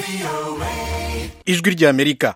ijwi ry'amerika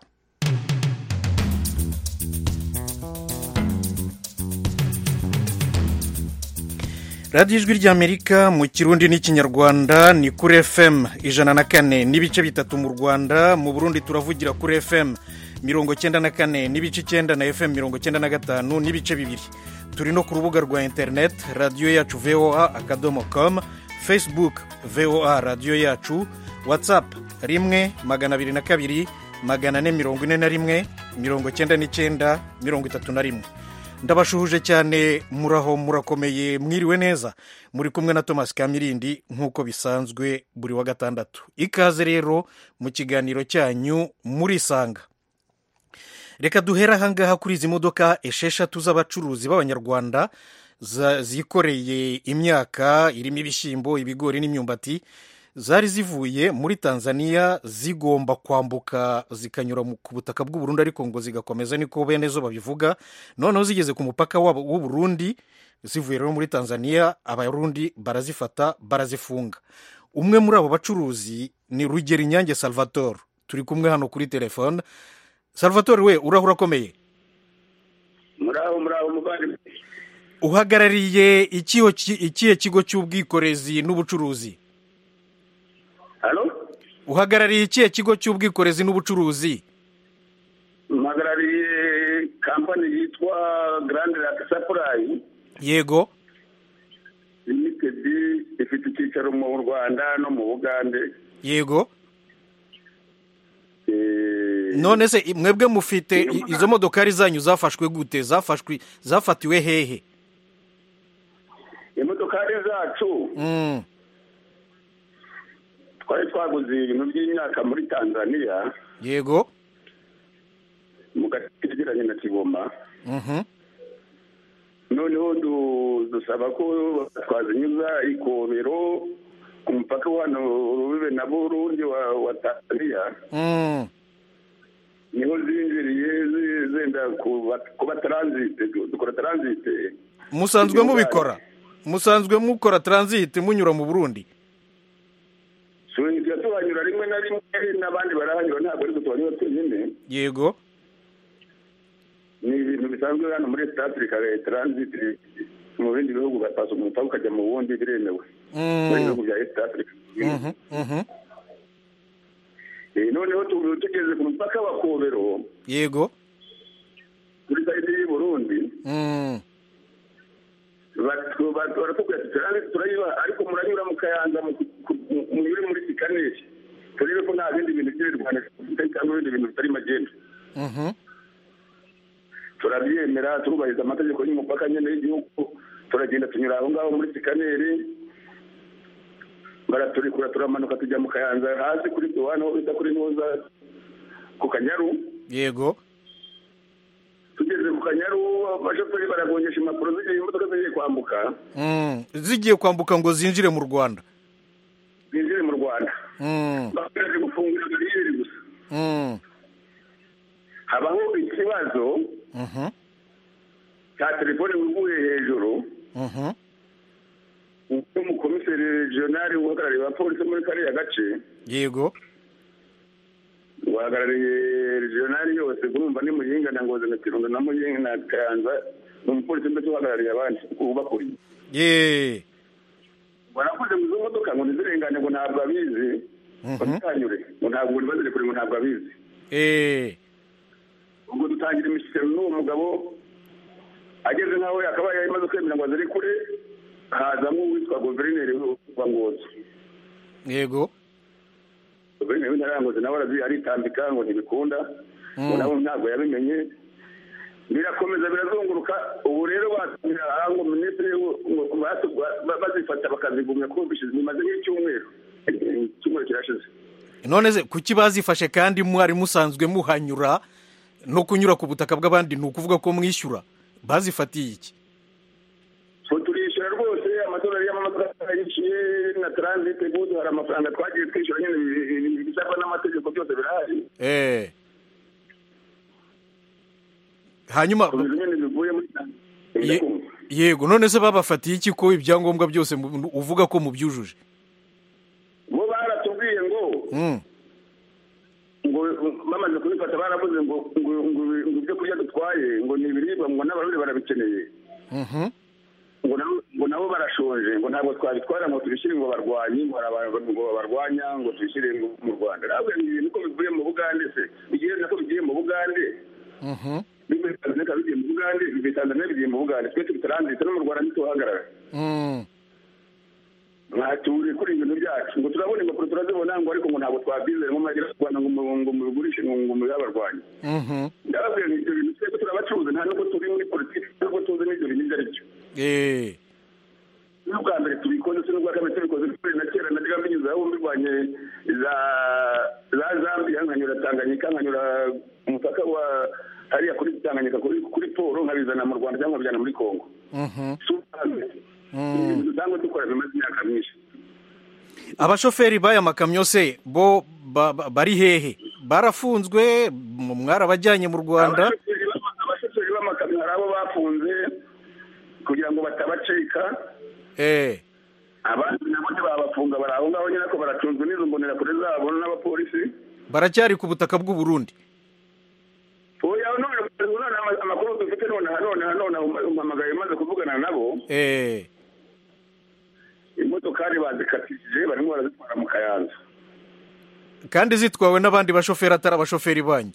radiyo ijwi ry'amerika mu kirundi n'ikinyarwanda ni kuri fm ijana na kane n'ibice bitatu mu rwanda mu burundi turavugira kuri fm mirongo cyenda na kane n'ibice icyenda na fm mirongo cyenda na gatanu n'ibice bibiri turi no ku rubuga rwa interineti radiyo yacu voa akadomo komu facebook voa radiyo yacu watsapu rimwe magana abiri na kabiri magana ane mirongo ine na rimwe mirongo cyenda n'icyenda mirongo itatu na rimwe ndabashuhuje cyane muraho murakomeye mwiriwe neza muri kumwe na thomas kamirindi nk'uko bisanzwe buri wa gatandatu ikaze rero mu kiganiro cyanyu murisanga reka duhere ahangaha kuri izi modoka esheshatu z'abacuruzi b'abanyarwanda zikoreye imyaka irimo ibishyimbo ibigori n'imyumbati zari zivuye muri tanzania zigomba kwambuka zikanyura ku butaka bw'uburundi ariko ngo zigakomeza niko bene zo babivuga noneho zigeze ku mupaka w'uburundi zivuye rero muri tanzania abarundi barazifata barazifunga umwe muri abo bacuruzi ni rugero inyange salvatore turi kumwe hano kuri telefone salvatore we urahura akomeye muraho muraho muvandimwe uhagarariye ikihe kigo cy'ubwikorezi n'ubucuruzi halo uhagarariye ikihe kigo cy'ubwikorezi n'ubucuruzi mpagarariye kampani yitwa garande rake sapurayi yego limitedi ifite icyicaro mu rwanda no mu bugande yego none se mwebwe mufite izo modokari zanyu zafashwe gute zafashwe zafatiwe hehe imodokari zacu twari twaguze ibintu by'imyaka muri tanzania yego mu gace kegeranye na kigoma noneho dusaba ko twazinyuza ikobero ku mupaka wa hano rubibe na burundi wa tanzania niho zinjiriye zenda kuba taransite dukora taransite musanzwe mubikora musanzwe mukora taransite munyura mu burundi tujya tuhanyura rimwe na rimwe n'abandi barahanyura ntabwo ariko tuhanyura twenyine yego ni ibintu bisanzwe hano muri esit afurika taransite mu bindi bihugu bapasa umupaka ukajya mu wundi biremewe muri bihugu bya esit afurika noneho tugeze ku mupaka wa kobero yego kuri sayidi y'i burundi baratubwira ati turayiba ariko muranyura mu kayanza munyure muri sikaneri turebe ko nta bindi bintu by'ibirwanya cyangwa ibindi bintu bitari magenda turabyemera turubahiriza amategeko y'umupaka nyine y'igihugu turagenda tunyura aho ngaho muri sikaneri baraturikura turamanuka tujya mu kayanza hasi kuri duwane aho bita kuri ntuza ku kanyaru yego tugeze ku kanyaru abashoferi baragongesha impapuro zigiye imodoka zigiye kwambuka zigiye kwambuka ngo zinjire mu rwanda zinjire mu rwanda bakomeje gufungura bariyeri gusa habaho ikibazo cya telefone wiguye hejuru umukomiseri regionali uhagarariye abapolisi muri kariya gace yego uhagarariye regionali yose kurumva ni muyinga na ngozi na kirundo na muyinga na kayanza ni umupolisi mbese uhagarariye abandi ubakuriye yeee barakoze mu izo modoka ngo ntizirengane ngo ntabwo abizi bazitanyure ngo ntabwo buri bazire kure ngo ntabwo abizi eee ubwo dutangira imishyikirano n'uwo mugabo ageze nk'aho yakabaye imaze kwemera ngo azire kure hazamo uwitwa guverineri wa ngozi yego guverineri w'intara ya ngozi nawe aritambika ngo ntibikunda ngo nawe ntabwo yabimenye birakomeza birazunguruka ubu rero batumira ngo minisitiri bazifata bakazigumya ko bishize bimaze nk'icyumweru icyumweru kirashize none se kuki bazifashe kandi mwari musanzwe muhanyura no kunyura ku butaka bw'abandi ni ukuvuga ko mwishyura bazifatiye iki turishyura rwose amadolari y'amamodoka yishyuye na taransite gudu hari amafaranga twagiye twishyura nyine bisabwa n'amategeko byose birahari eee hanyuma nyine bivuye muri yego none se babafatiye iki ko ibyangombwa byose uvuga ko mubyujuje bo baratubwiye ngo bamaze kubifata baravuze ngo ngo ngo ngo ibyo kurya dutwaye ngo ni ibiribwa ngo n'abarundi barabikeneye Mhm. ngo nabo- ngo nabo barashonje ngo ntabwo twabitwara ngo tubishyire ngo barwanyi ngo hari abantu ngo babarwanya ngo tubishyire ngo mu rwanda ntabwo ibi bintu ko bivuye mu bugande se bigiye nako bigiye mu bugande Mhm. bivuye tanzania bigiye mu bugande bivuye tanzania bigiye mu bugande twe tubitaranzite no mu rwanda ntituhagarara Mm. mwaturiye kuri ibintu byacu ngo turabona impapuro turazibona ngo ariko ngo ntabwo twabyizere ngo mwagera ku rwanda ngo mu- ngo mubigurishe ngo ngo mubihabarwanye Mhm. ndababwira ngo ibyo bintu twebwe turabacuruzi nta nubwo turi muri politiki nubwo tuzi n'ibyo bintu ibyo ari byo Eh. n'ubwa mbere tubikoze se n'ubwa kabiri tubikoze kubera na kera najyaga mbinyuze aho mbirwanye za za zambia nkanyura tanganyika nkanyura umupaka wa hariya kuri tanganyika kuri kuri poro nkabizana mu rwanda cyangwa nkabijyana muri kongo Mhm. si ubwa mbere Mm. ibintu dusanzwe dukora bimaze imyaka myinshi abashoferi b'aya makamyo se bo ba- ba- bari hehe barafunzwe mu- mwarabajyanye mu rwanda Abashoferi b'ama- abashoferi b'amakamyo hari abo bafunze kugira ngo batabacika Eh. abandi nabo ntibabafunga bari aho ngaho nyine ko baracunzwe n'izo mbonerakure zabo n'abapolisi baracyari ku butaka bw'u Burundi oya none none ama- amakuru dufite none none none umpamagaye maze kuvugana nabo Eh. imodokari bazikatishije barimo barazitwara mu kayanza kandi zitwawe n'abandi bashoferi atari abashoferi banyu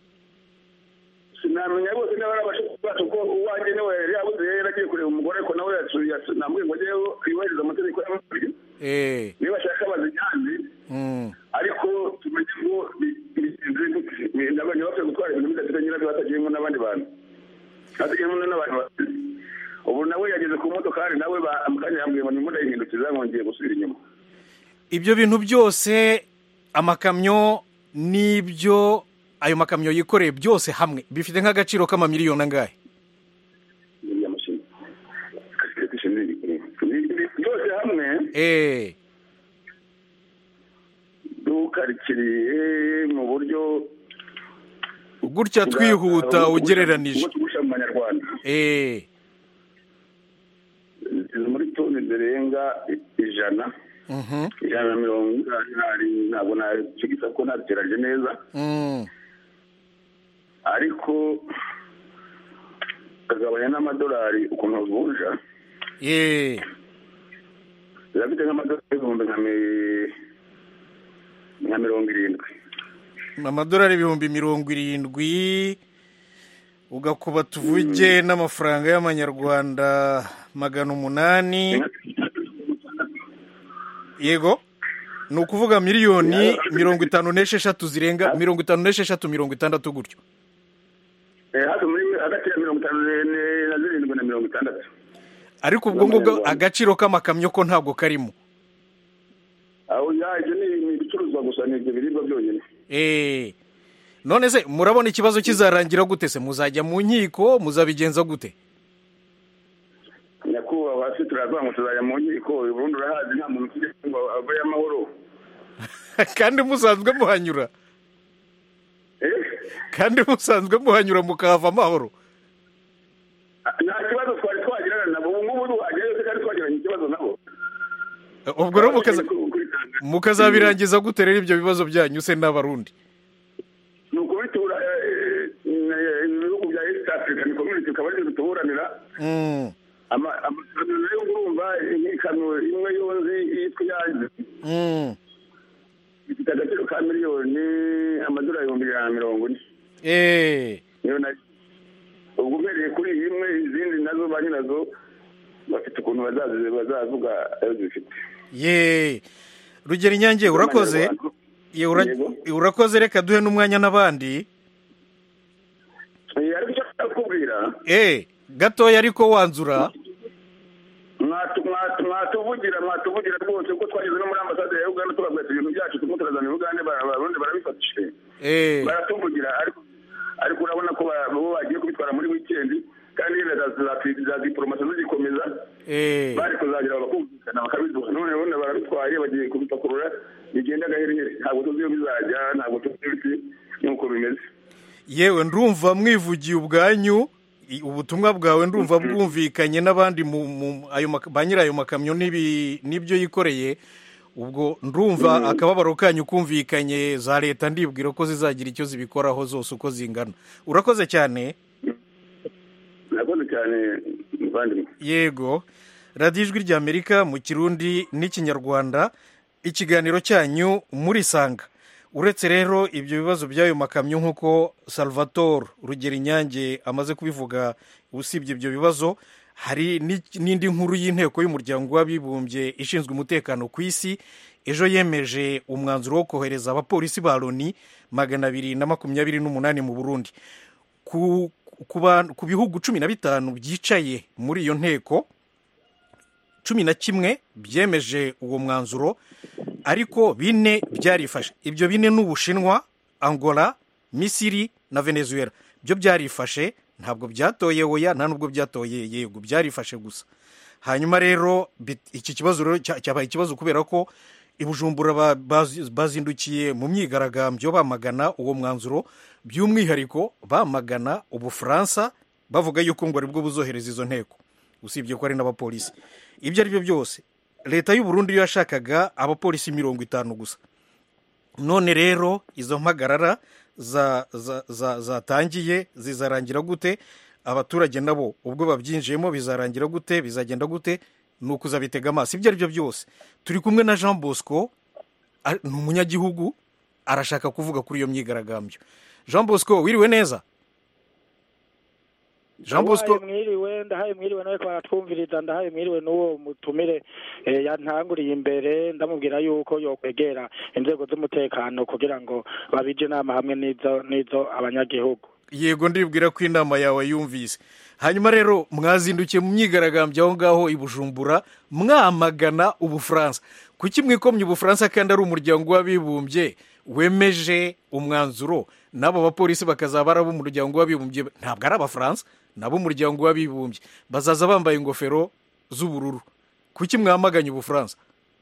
sinamenya bose niba ari abashoferi bacu ko uwanjye niwe yari yabuze yari yaragiye kureba umugore ko nawe yacu- yacu- namubwiye ngo ajye yubahiriza amategeko y'amabiri Eh. niba ashaka bazijyane Mm. ariko tumenye ngo bi- bigenze gute Ni- n'abantu bapfuye gutwara ibintu bidafite nyirabyo batagiyemo n'abandi bantu batagiyemo n'abandi bantu ubu nawe yageze ku modokari nawe ba- mu kanya yambwiye ngo nimba ndayihindukiza nkongeye gusubira inyuma ibyo bintu byose amakamyo n'ibyo ayo makamyo yikoreye byose hamwe bifite nk'agaciro k'amamiliyoni angahe iriya mashini kasiketi ni- ni- ni- byose hamwe Eh. dukarikiriye mu buryo gutya twihuta bwa- ugereranije ubwo tugusha mu manyarwanda Eh. ziri muri toni zirenga i- ijana Mhm. ijana na mirongo inani ntabwo nacigisa ko ntabiteranyije neza Mm. ariko kagabanya n'amadolari ukuntu avunja Eh. zirafite nk'amadolari ibihumbi nka mi- nka mirongo irindwi amadolari ibihumbi mirongo irindwi ugakuba tuvuge n'amafaranga y'amanyarwanda magana umunani yego ni ukuvuga miliyoni mirongo itanu n'esheshatu zirenga mirongo itanu n'esheshatu mirongo itandatu gutyo Eh, hafi muri hagati ya mirongo itanu ne- ne- na zirindwi na mirongo itandatu ariko ubwo ngubwo agaciro k'amakamyo ko ntabwo karimo aho ya ibyo ni ni ibicuruzwa gusa ni ibyo biribwa byonyine Eh. none se murabona ikibazo kizarangira gute se muzajya mu nkiko muzabigenza gute nyakubahwa hasi turavuga ngo tuzajya mu nkiko ubundi urahazi nta muntu ufite ngo aveyo amahoro kandi musanzwe muhanyura Eh, kandi musanzwe muhanyura mukahava amahoro nta kibazo twari twagirana nabo ubu ngubu duhagerayo se kandi twagiranye ikibazo nabo ubwo rero mukaza- Kuri Tanzania. mukazabirangiza gute rero ibyo bibazo byanyu se n'abarundi ni ukubitura eh, eh, ibihugu bya east african community bikaba ari byo bituburanira Mm. Ama- amasezerano nayo urumva nk'ikamyo imwe yonzi yitwa iyanze Mm. ifite agaciro ka miliyoni amadolari ibihumbi ijana na mirongo ine Eh. niyo nayo ubwo uhereye kuri iyi imwe izindi nazo ba nyirazo bafite ukuntu bazazi- bazavuga ayo zifite ye rugero inyange urakoze Ye, ura- Yego. urakoze reka duhe n'umwanya n'abandi Eh, ariko icyo nshaka kukubwira Eh, gatoya ariko wanzura mwatu- mwatu- mwatuvugira mwatuvugira rwose kuko twageze no muri ambasade ya uganda tubabwira ati ibintu byacu turimo turazana uganda abarundi barabifatishije Eh. baratuvugira ariko ariko urabona ko ba- bo bagiye kubitwara muri wikendi kandi yenda za- za- za diporomasi zigikomeza Eh. bari kuzagira bakumvikana bakabiduha none ubundi barabitwaye bagiye kubipakurura bigenda agaherehere ntabwo tuzi iyo bizajya ntabwo tuzi ibiti nk'uko bimeze yewe ndumva mwivugiye ubwanyu i- ubutumwa bwawe ndumva bwumvikanye n'abandi mu mu- ayo mak- ba nyiri ayo makamyo n'ibi- n'ibyo yikoreye ubwo ndumva akababaro kanyu kumvikanye za leta ndibwira ko zizagira icyo zibikoraho zose uko zingana urakoze cyane murakoze cyane muvandimwe yego radiyo ijwi ry'amerika mu kirundi n'ikinyarwanda ikiganiro cyanyu murisanga uretse rero ibyo bibazo by'ayo makamyo nk'uko salvatore rugero inyange amaze kubivuga usibye ibyo bibazo hari n'indi nkuru y'inteko y'umuryango w'abibumbye ishinzwe umutekano ku isi ejo yemeje umwanzuro wo kohereza abapolisi ba loni magana abiri na makumyabiri n'umunani mu burundi ku bihugu cumi na bitanu byicaye muri iyo nteko cumi na kimwe byemeje uwo mwanzuro ariko bine byarifashe ibyo bine ni ubushinwa angola misiri na venezuela byo byarifashe ntabwo byatoye oya nta nubwo byatoye yego byarifashe gusa hanyuma rero iki kibazo rero cyabaye ikibazo kubera ko ibujumbura bazindukiye mu myigaragambyo bamagana uwo mwanzuro by'umwihariko bamagana ubufaransa bavuga yuko ngo aribwo buzohereza izo nteko usibye ko ari n'abapolisi ibyo ari byo byose leta y'u Burundi yo yashakaga abapolisi mirongo itanu gusa none rero izo mpagarara zatangiye zizarangira gute abaturage nabo ubwo babyinjiyemo bizarangira gute bizagenda gute ni ukuzabitega amaso ibyo ari byo byose turi kumwe na jean bosco ni umunyagihugu arashaka kuvuga kuri iyo myigaragambyo jean bosco wiriwe neza jean bosco mwiriwe ndahaye mwiriwe nawe baratwumviriza ndahaye mwiriwe n'uwo mutumire yantanguriye imbere ndamubwira yuko yokwegera inzego z'umutekano kugira ngo babije inama hamwe n'izo n'izo abanyagihugu yego ndibwira ko inama yawe yumvise hanyuma rero mwazindukiye mu myigaragambyo aho ngaho i bujumbura mwamagana ubufaransa kuki mwikomye ubufaransa kandi ari umuryango w'abibumbye wemeje umwanzuro n'abo bapolisi bakazaba ari ab'umuryango w'abibumbye ntabwo ari abafaransa ni ab'umuryango w'abibumbye bazaza bambaye ingofero z'ubururu kuki mwamaganye ubufaransa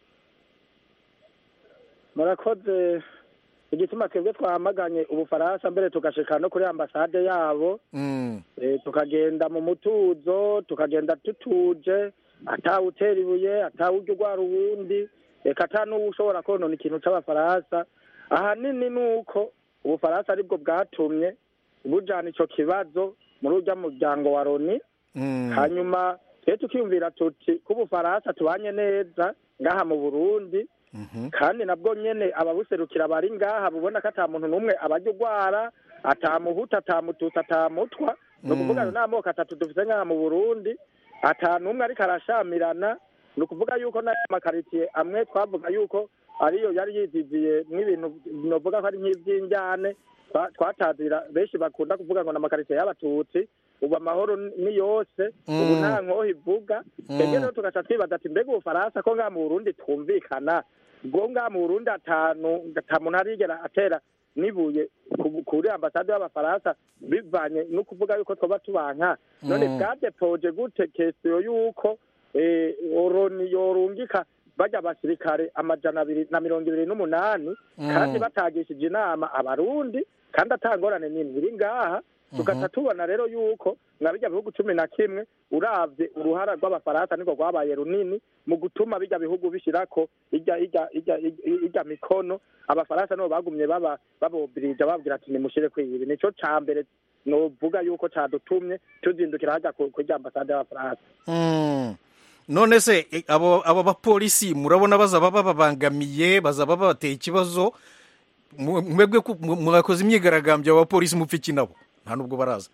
murakoze igituma twebwe twamaganye ubufaransa mbere tugashika no kuri ambasade yabo tukagenda mu mutuzo tukagenda tutuje atawutera ibuye atawujya urwara uwundi reka ata n'uwo ushobora konona ikintu cy'abafaransa ahanini ni uko ubufaransa aribwo bwatumye bujyana icyo kibazo muri ujya muryango wa loni hanyuma twe tukiyumvira tuti ko ubufaransa tubanye neza ngaha mu burundi kandi nabwo nyine ababuserukira bari ngaha bubona ko ata muntu n'umwe abajya urwara atamuhuta atamututsi atamutwa ni ukuvuga ngo n'amoko atatu dufite ngaha mu burundi ata n'umwe ariko arashamirana ni ukuvuga yuko n'aya makaritsiye amwe twavuga yuko ariyo yari yiziziye nk'ibintu navuga ko ari nk'iby'injyane twatazira benshi bakunda kuvuga ngo ni amakaritsiye y'abatutsi ubu amahoro ni yose ubu nta nkoho ivuga twebwe rero tugaca twibaza ati mbega ubufaransa ko ngaha mu burundi twumvikana bwo ngaha mu burundi atanu ata muntu arigera atera nibuye kuri ambasade y'abafaransa bivanye no kuvuga yuko twaba tubanka none bwadepoje gute kesiyo yuko oroni yorungika bajya abasirikare amajana abiri na mirongo ibiri n'umunani kandi batagishije inama abarundi kandi atangorane nini iri ngaha tugaca tubona rero yuko nka bijya bihugu cumi na kimwe urabye uruhara rw'abafaransa nirwo rwabaye runini mu gutuma bijya bihugu bishyirako ijya mikono abafaransa nibo bagumye babobirija babwira ati nimushyire kuri ibi nicyo cya mbere nuvuga yuko cyadutumye tuzindukira hajya kuri ambasade y'abafaransa none se abo bapolisi murabona bazaba bababangamiye bazaba babateye ikibazo mwebwe mwakoze imyigaragambyo abapolisi mupfa iki nabo nta nubwo baraza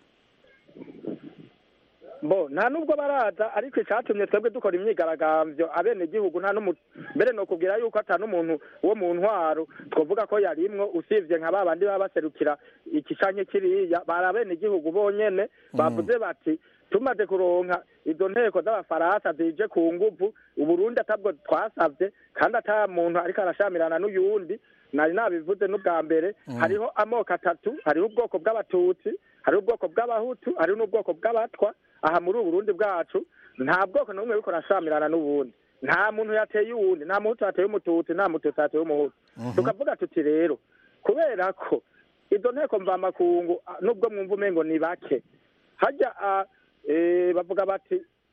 bo nta nubwo baraza ariko icyatumye twebwe dukora imyigaragambyo abenegihugu nta mbere ni ukubwira yuko ata n'umuntu wo mu ntwaro twavuga ko yarimwo usibye nka ba bandi baba baserukira ikicanye kiriya bari abenegihugu bonyene bavuze bati tumaze kuronka izo nteko z'abafaransa zije ku nguvu uburundi atabwo twasabye kandi ata muntu ariko arashamirana n'uyundi nari nabivuze n'ubwa mbere hariho amoko atatu hariho ubwoko bw'abatutsi hariho ubwoko bw'abahutu hariho n'ubwoko bw'abatwa aha muri ubu burundi bwacu nta bwoko n'umwe ariko arashamirana n'ubundi nta muntu yateye uwundi nta muhutu yateye umututsi nta mututsi yateye umuhutu tukavuga tuti rero kubera ko izo nteko mvamakungu nubwo mwumva umengo ni bake hajya bavuga bati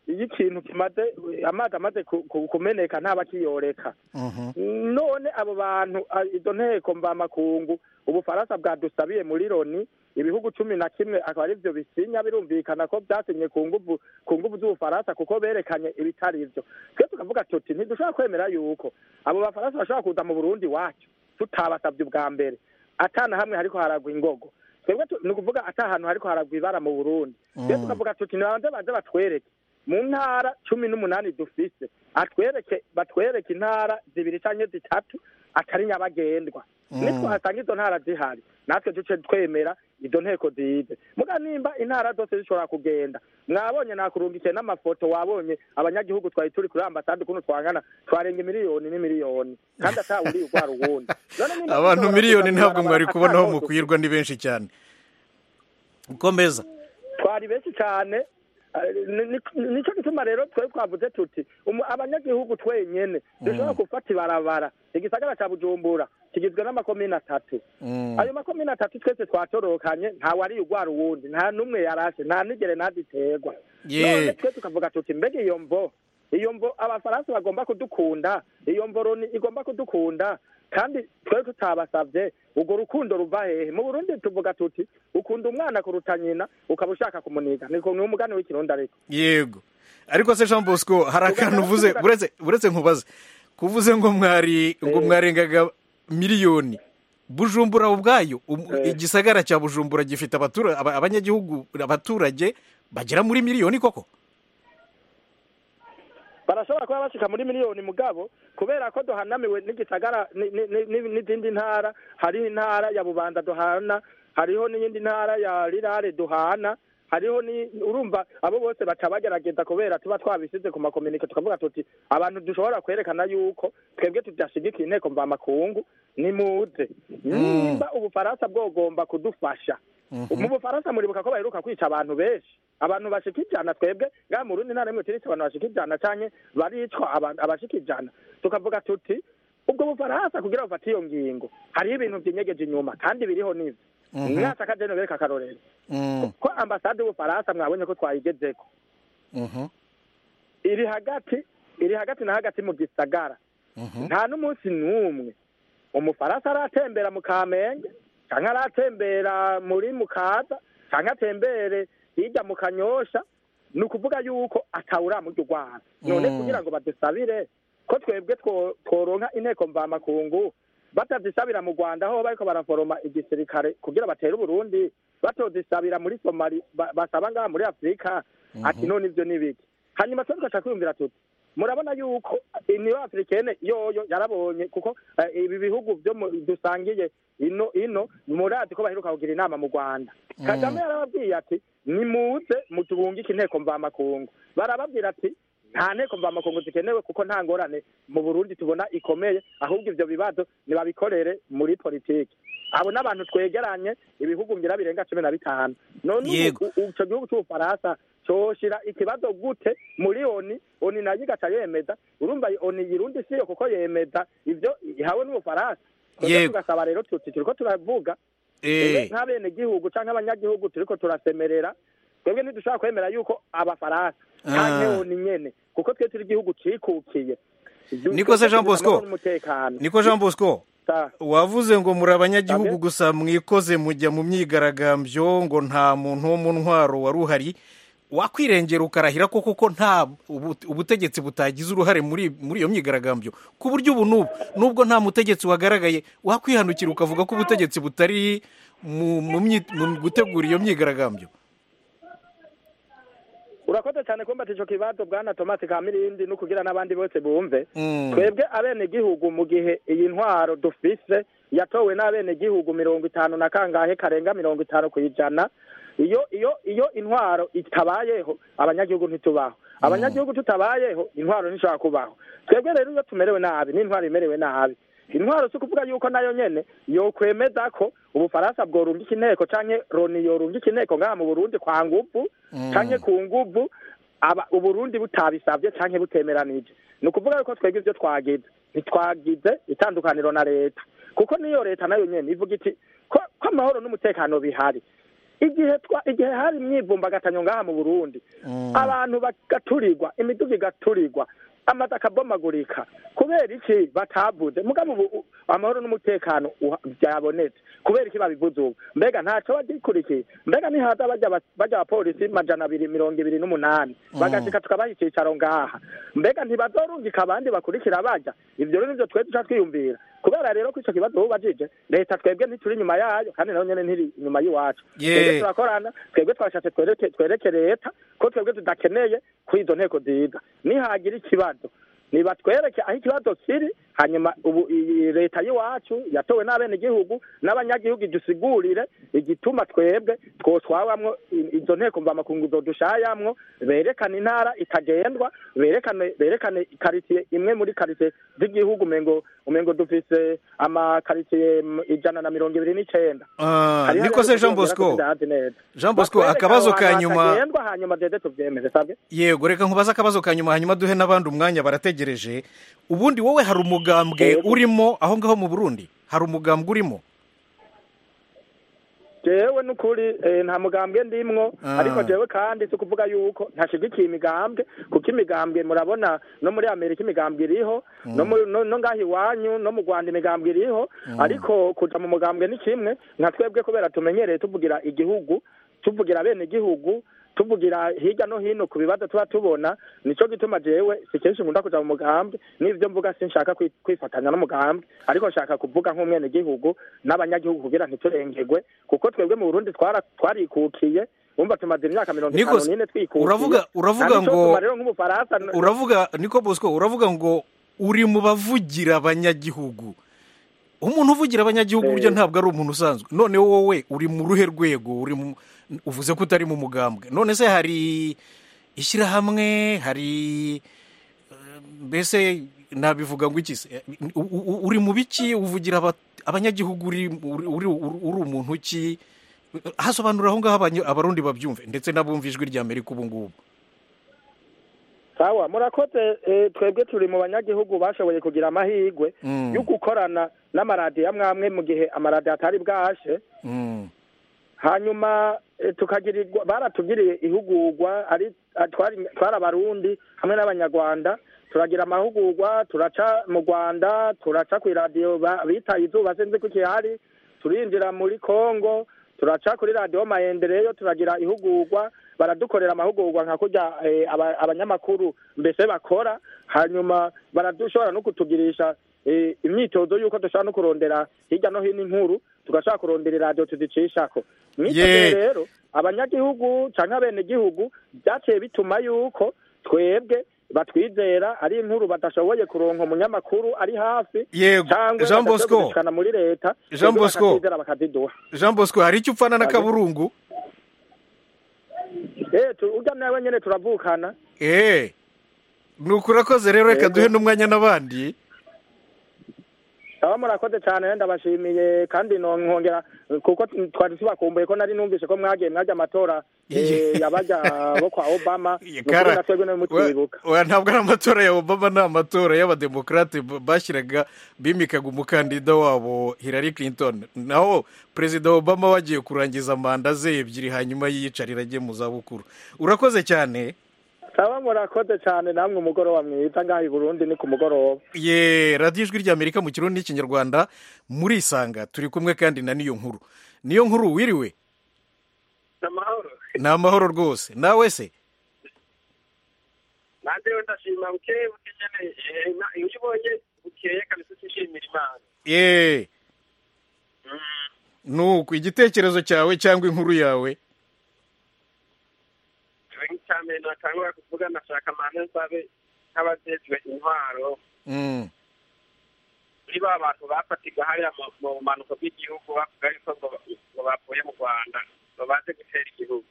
iyo ikintu kimaze amazi amaze ku- ku- kumeneka ntaba kiyoreka none abo bantu a- izo nteko mvamakungu ubufaransa bwadusabiye muri loni ibihugu cumi na kimwe akaba ari byo bisinya birumvikana ko byasinye ku nguvu ku nguvu z'ubufaransa kuko berekanye ibitari byo twe tukavuga tuti ntidushobora kwemera yuko abo bafaransa bashobora kuza mu burundi wacu tutabasabye ubwa mbere atana hamwe hariko haragwa ingogo twebwe tu- ni ukuvuga ata hantu hariko haragwa ibara mu burundi twe tukavuga tuti nibanze baze batwereke mu ntara cumi n'umunani dufise atwereke batwereke intara zibiri canke zitatu atari nyabagendwa nitwahasanga izo ntara zihari natwe duce twemera izo nteko zize muga nimba intara zose zishobora kugenda mwabonye nakurungikiye n'amafoto wabonye abanyagihugu twari turi kuri ambasade ukuntu twangana twarenga miliyoni n'imiliyoni kandi atawuriye urwara uwundi None nimba abantu dushobora miliyoni kuza ntabwo mwari mw'ibarabara kubonaho ata mukwirwa ni benshi cyane ukomeza twari benshi cyane eh, ni- ni- nico gituma rero twe twavuze tuti umu- abanyagihugu twenyene dushobora gufata ibarabara igisagara ca bujumbura kigizwe n'amakomine atatu ayo makomine atatu twese twatorokanye ntawari urwara uwundi nta n'umwe yarashe nta nigere naditerwa Ye. none twe tukavuga tuti mbega iyo mvo iyo mvo abafaransa bagomba kudukunda iyo mvo loni igomba kudukunda kandi twe tutabasavye urwo rukundo ruva hehe mu burundi tuvuga tuti ukunda umwana kuruta nyina ukaba ushaka kumuniga niko ni umugani w'ikirundi ariko yego ariko se jean bosco hari akantu uvuze buretse buretse nkubaze kuvuze ngo mwari ngo Eh. mwarengaga miliyoni bujumbura ubwayo um- Eh. igisagara cya bujumbura gifite abatura- aba- abanyagihugu abaturage bagera muri miliyoni koko barashobora kuba bashika muri miliyoni mugabo kubera ko duhanamiwe n'igisagara ni- ni- ni- ni- n'izindi ntara hariho intara ya bubanza duhana hariho n'iyindi ntara ya rirare duhana hariho ni urumva abo bose baca bagerageza kubera tuba twabisize ku makominike tukavuga tuti abantu dushobora kwerekana yuko twebwe tudashigikiye inteko mvamakungu nimuze nimba ubufaransa bwogomba kudufasha mu bufaransa muribuka ko baheruka kwica abantu benshi abantu bashika ijana twebwe ngaha mu rundi ntara rimwe turetse abantu bashika ijana canke baricwa aba- abashika ijana tukavuga tuti ubwo bufaransa kugira bufate iyo ngingo hariho ibintu vyinyegeje inyuma kandi biriho n'ivyo mwasa kajeno bereka akarorero Mm, ko ambasade y'ubufaransa mwabonye ko twayigezeko mhm, iri hagati iri hagati na hagati mu gisagara mhm. nta n'umunsi n'umwe umufaransa aratembera mu kamenge canke aratembera muri mukaza canke atembere hirya mu kanyosha ni ukuvuga yuko atawuramurya urwara none Mm. kugira ngo badusabire ko twebwe two- tworonka inteko mvamakungu batazisabira mu rwanda aho bariko baraforoma igisirikare kugira batere uburundi batozisabira muri somali ba- basaba ngaha muri afurika ati none ivyo ni biki hanyuma twe tugaca kwiyumvira tuti murabona yuko niyo africaine yoyo yarabonye kuko eh, ibi bihugu byo mu- dusangiye ino ino murazi ko baheruka kugira inama mu rwanda kagame yarababwiye ati nimuze mutubungike inteko mvamakungu barababwira ati nta nteko mvamakungu zikenewe kuko nta ngorane mu burundi tubona ikomeye ahubwo ivyo bibazo nibabikorere muri politiki abo n'abantu twegeranye ibihugu ngira birenga cumi na bitanu none ubu- Yego. u- ico gihugu c'ubufaransa coshira ikibazo gute muri oni oni nayo igaca yemeza urumva oni yirundi siyo kuko yemeza ivyo ihawe n'ubufaransa Twebwe Yego. tugasaba rero tuti turiko turavuga Eh, nk'abenegihugu canke abanyagihugu turiko turasemerera twebwe ntidushobora kwemera yuko abafaransa Ah. canke oni nyene kuko twe turi igihugu cikukiye Niko se Jean Bosco? n'umutekano niko jean bosco Sa- wavuze ngo muri abanyagihugu Abe. gusa mwikoze mujya mu myigaragambyo ngo nta muntu wo mu ntwaro wari uhari wakwirengera ukarahira ko kuko nta ubu- ubutegetsi butagize uruhare muri muri iyo myigaragambyo ku buryo ubu n'ubu nubwo nta mutegetsi wagaragaye wakwihanukira ukavuga ko ubutegetsi butari mu mu myi- mu gutegura iyo myigaragambyo urakoze cyane kumbata ico kibazo bwana tomasi kamirindi no kugira n'abandi bose bumve Mm. twebwe abenegihugu mu gihe iyi ntwaro dufise yatowe n'abenegihugu mirongo itanu na kangahe karenga mirongo itanu ku ijana iyo iyo iyo intwaro itabayeho abanyagihugu ntitubaho abanyagihugu tutabayeho intwaro ntishobora kubaho twebwe rero iyo tumerewe nabi n'intwaro imerewe nabi intwaro si ukuvuga yuko nayo nyene yokwemeza ko ubufaransa bworungika inteko canke loni yorungika inteko ngaha mu burundi kwa nguvu canke ku nguvu aba uburundi butabisavye canke butemeranije ni ukuvuga yuko twebwe ivyo twagize ntitwagize itandukaniro na leta kuko niyo leta nayo nyene ivuga iti ko ko amahoro n'umutekano bihari igihe twa igihe hari imyivumbagatanyo ngaha mu burundi abantu bagaturirwa imiduga igaturirwa amazu akabomagurika kubera iki batavuze mugabo ubu amahoro n'umutekano byabonetse kubera iki babivuze ubu mbega ntacyo bagikurikiye mbega nihaza bajya bajya abapolisi majana abiri mirongo ibiri n'umunani bagashika tukabaha icyicaro ngaha mbega ntibazorungika abandi bakurikira bajya ibyo rero nibyo twe duca twiyumvira kubera rero ko icyo kibazo bubajije leta twebwe ntituri inyuma yayo kandi nayo nyene ntiri inyuma y'iwacu twebwe turakorana twebwe twashatse twereke leta ko twebwe tudakeneye kuri izo nteko ziga nihagira ikibazo nibatwereke aho ikibazo kiri hanyuma ubu iyi leta y'iwacu yatowe n'abenegihugu n'abanyagihugu idusigurire igituma twebwe twotwabamwo izo nteko mvamakungu dushayamwo berekane intara itagendwa berekane berekane karitsiye imwe muri karitsiye z'igihugu umengo umengo dufise amakaritsiye ijana na mirongo ibiri n'icenda niko se jean bosco jean bosco akabazo ka nyuma hanyuma dede tuvyemeze sabwe yego reka nkubaze akabazo ka nyuma hanyuma duhe n'abandi umwanya barategereje ubundi wowe hari umugambwe urimo aho ngaho mu burundi hari umugambwe urimo jewe n'ukuri nta mugambwe ndimwo ariko jewe kandi si ukuvuga yuko ntashigikiye imigambwe kuko imigambwe murabona no muri amerika imigambwe iriho no ngaho iwanyu no mu rwanda imigambwe iriho ariko kuja mu mugambwe ni kimwe nka twebwe kubera tumenyereye tuvugira igihugu tuvugira bene igihugu tuvugira hirya no hino ku bibazo tuba tubona nicyo gituma jewe si kenshi nkunda kuja mu mugambwe n'ivyo mvuga sinshaka kwifatanya n'umugambwe ariko nshaka kuvuga nk'umwene gihugu n'abanyagihugu kugira ntiturengerwe kuko twebwe mu burundi twarikukiye wumva tumaze imyaka mirongo itanu n'ine twikukiye uravuga uravuga ngo rero nk'umufaransa uravuga niko bosco uravuga ngo uri mu bavugira abanyagihugu umuntu uvugira abanyagihugu buryo ntabwo ari umuntu usanzwe none wowe uri mu ruhe rwego uri mu uvuze ko utari mu mugambwe none se hari ishyirahamwe hari mbese nabivuga ngo iki uri mu biki uvugira abanyagihugu uri umuntu ki hasobanura aho ngaho abarundi babyumve ndetse n'abumva ijwi rya amerika ubu ngubu sawa murakoze twebwe turi mu banyagihugu bashoboye kugira amahirwe yo gukorana n'amaradiyo amwe amwe mu gihe amaradiyo atari bwashe hanyuma tukagirirwa baratugiriye ihugurwa ari twari abarundi hamwe n'abanyarwanda turagira amahugurwa turaca mu rwanda turaca ku iradiyo bitaye izuba sinzi ko ikihari turinjira muri congo turaca kuri radiyo mayendereyo turagira ihugurwa baradukorera amahugurwa nka kurya abanyamakuru mbese bakora hanyuma baradushobora no kutugirisha imyitozo y'uko dushobora no kurondera hirya no hino inkuru tugashaka kurondera iradiyo tuzicishako mw'icyo rero abanyagihugu cyangwa abenegihugu byaciye bituma yuko twebwe batwizera ari inkuru badashoboye kuronka umunyamakuru ari hafi yego jean bosco muri leta jean bosco bakaziduha jean bosco hari icyo upfana na kaburungu eh urya nawe nyene turavukana eh nuko urakoze rero reka duhe n'umwanya n'abandi aba murakoze cyane ndabashimiye kandi nkongera kuko twari tubakumbuye ko nari numvise ko mwagiye mwajya amatora yabajya bo kwa obama ntabwo ari amatora ya obama ni amatora y'abademokarate bashyiraga bimikaga umukandida wabo hillary clinton naho perezida obama wagiye kurangiza manda ze ebyiri hanyuma yiyicarira ajye mu zabukuru urakoze cyane saba murakoze cyane namwe umugoroba mwiza ngaho i burundi ni ku mugoroba ye radiyo ijwi ry'amerika mu kirundi n'ikinyarwanda murisanga turi kumwe kandi na niyo nkuru niyo nkuru wiriwe ni amahoro rwose nawe se nanjyewe ndashima bukeye bukeneye iyo ubonye bukeye kabisa utishimira imana ye nuko igitekerezo cyawe cyangwa inkuru yawe cyane natangura kuvuga nashaka amahame nsabe nk'abajejwe intwaro muri ba bantu bafatiga hariya mu bumanuko bw'igihugu bavuga yuko ngo bavuye mu rwanda ngo baze gutera igihugu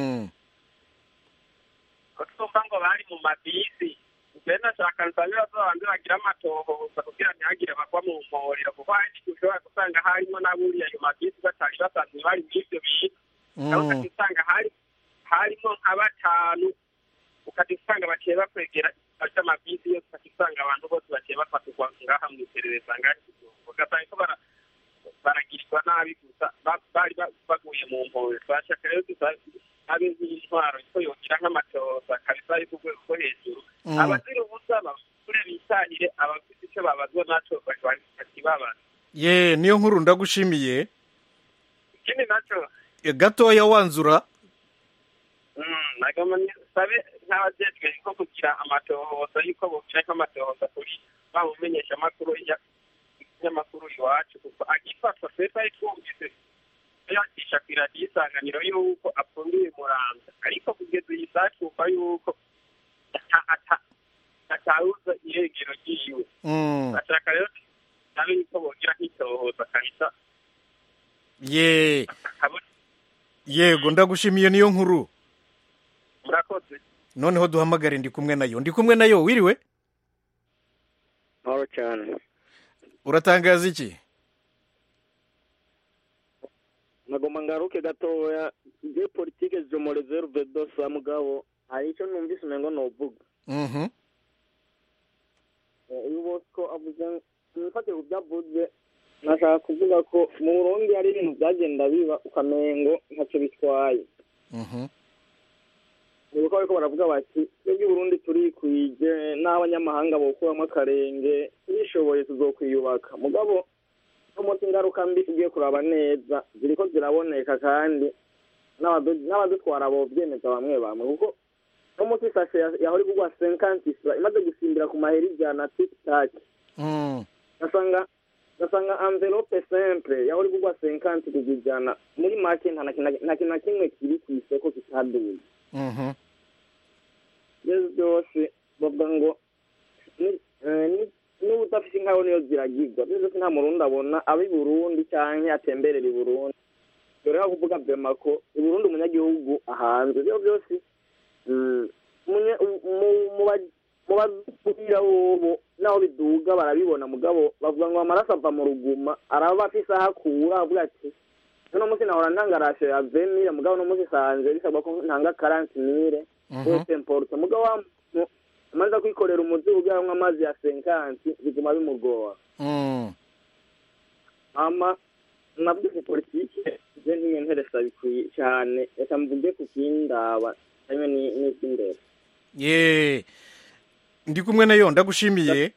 ko twumva ngo bari mu mabisi mbere nashaka nsabira babandi bagira amatohoza kugira ntihagire bagwa mu mporero kuko hari n'igihe ushobora gusanga harimo n'aburiya ayo mabisi batari basanzwe bari muri ibyo bintu nawe ugasanga hari harimo nka batanu ukajya usanga baciye bakwegera bafite amabisi yose ukajya usanga abantu bose baciye bafatirwa ngaha mu iperereza ngaha ugasanga ko baragirirwa nabi gusa ba- bari ba- baguye mu mpuwe twashaka rero dusabe abe nk'intwaro ko yogira nk'amatoza kabisa ari ku rwego rwo hejuru Mm. abazira ubusa bakure bitahire abafite icyo babazwa naco bakibabaza ye niyo nkuru ndagushimiye ikindi naco E, gatoya wanzura mm, nagoma sabe nk'abajejwe ko kugira amatohoza yuko bogira nk'amatohoza kuri ba mumenyesha amakuru y'amakuru iwacu kuko agifatwa twese ari twumvise yakisha ku iradiyo isanganiro yuko apfundiwe muramza ariko kugeza iyi saa twumva yuko ata- ata- atawuza irengero ryiwe Mm. bashaka rero nabe yuko bogira nk'itohoza kabisa ye akabona yego ndagushimiye niyo nkuru murakoze noneho duhamagare ndi kumwe nayo ndi kumwe nayo wiriwe mahoro cyane uratangaza iki nagomba ngaruke gatoya ibyo politike zo mu reserve dosa mugabo hari icyo numvise umengo novuga Mhm. uyu bosco avuze mwifatire ku byavuze nashaka kuvuga ko mu burundi hari ibintu byagenda biba ukamengo ntacyo bitwaye Mhm. ni uko bariko baravuga bati twebwe i burundi turikwije n'abanyamahanga bokuramo akarenge bishoboye tuzokwiyubaka mugabo no munsi ingaruka mbi tugiye kuraba neza ziriko ziraboneka kandi n'abadu- n'abadutwara bovyemeza bamwe bamwe kuko no munsi isashe ya- yahora igurwa senkanti isa imaze gusimbira ku mahera ijana tiktak Mm. gasanga gasanga envelope simple yahora igurwa senkanti kugwa ijana muri make nta na kintu- nta kintu na kimwe kiri ku isoko kitaduye Mhm. byose byose bavuga ngo ni- eh, ni- n'ubu udafite inkaho niyo ziragirwa byose byose nta murundi abona aba i burundi cyangwa atemberera i burundi dore aho kuvuga bema ko i burundi umunyagihugu ahanzwe ibyo byose mm, munye- mu- mu ba- mu bazubwira bobo naho biduga barabibona mugabo bavuga ngo amaraso ava mu ruguma araba afise aho akura avuga ati uno munsi nahora ntanga rashe ya venire mugabo uno munsi sanze bisabwa ko ntanga karanti mire Mhm. wese importa mugabo wa muntu amaze kwikorera umuzi ugaramwo amazi ya senkanti biguma bimugora Mm. ama navuze politike je ntiyenteresa bikwiye cyane reka mvuge ku kindaba hamwe ni- n'icy'imbere ye ndi kumwe nayo ndagushimiye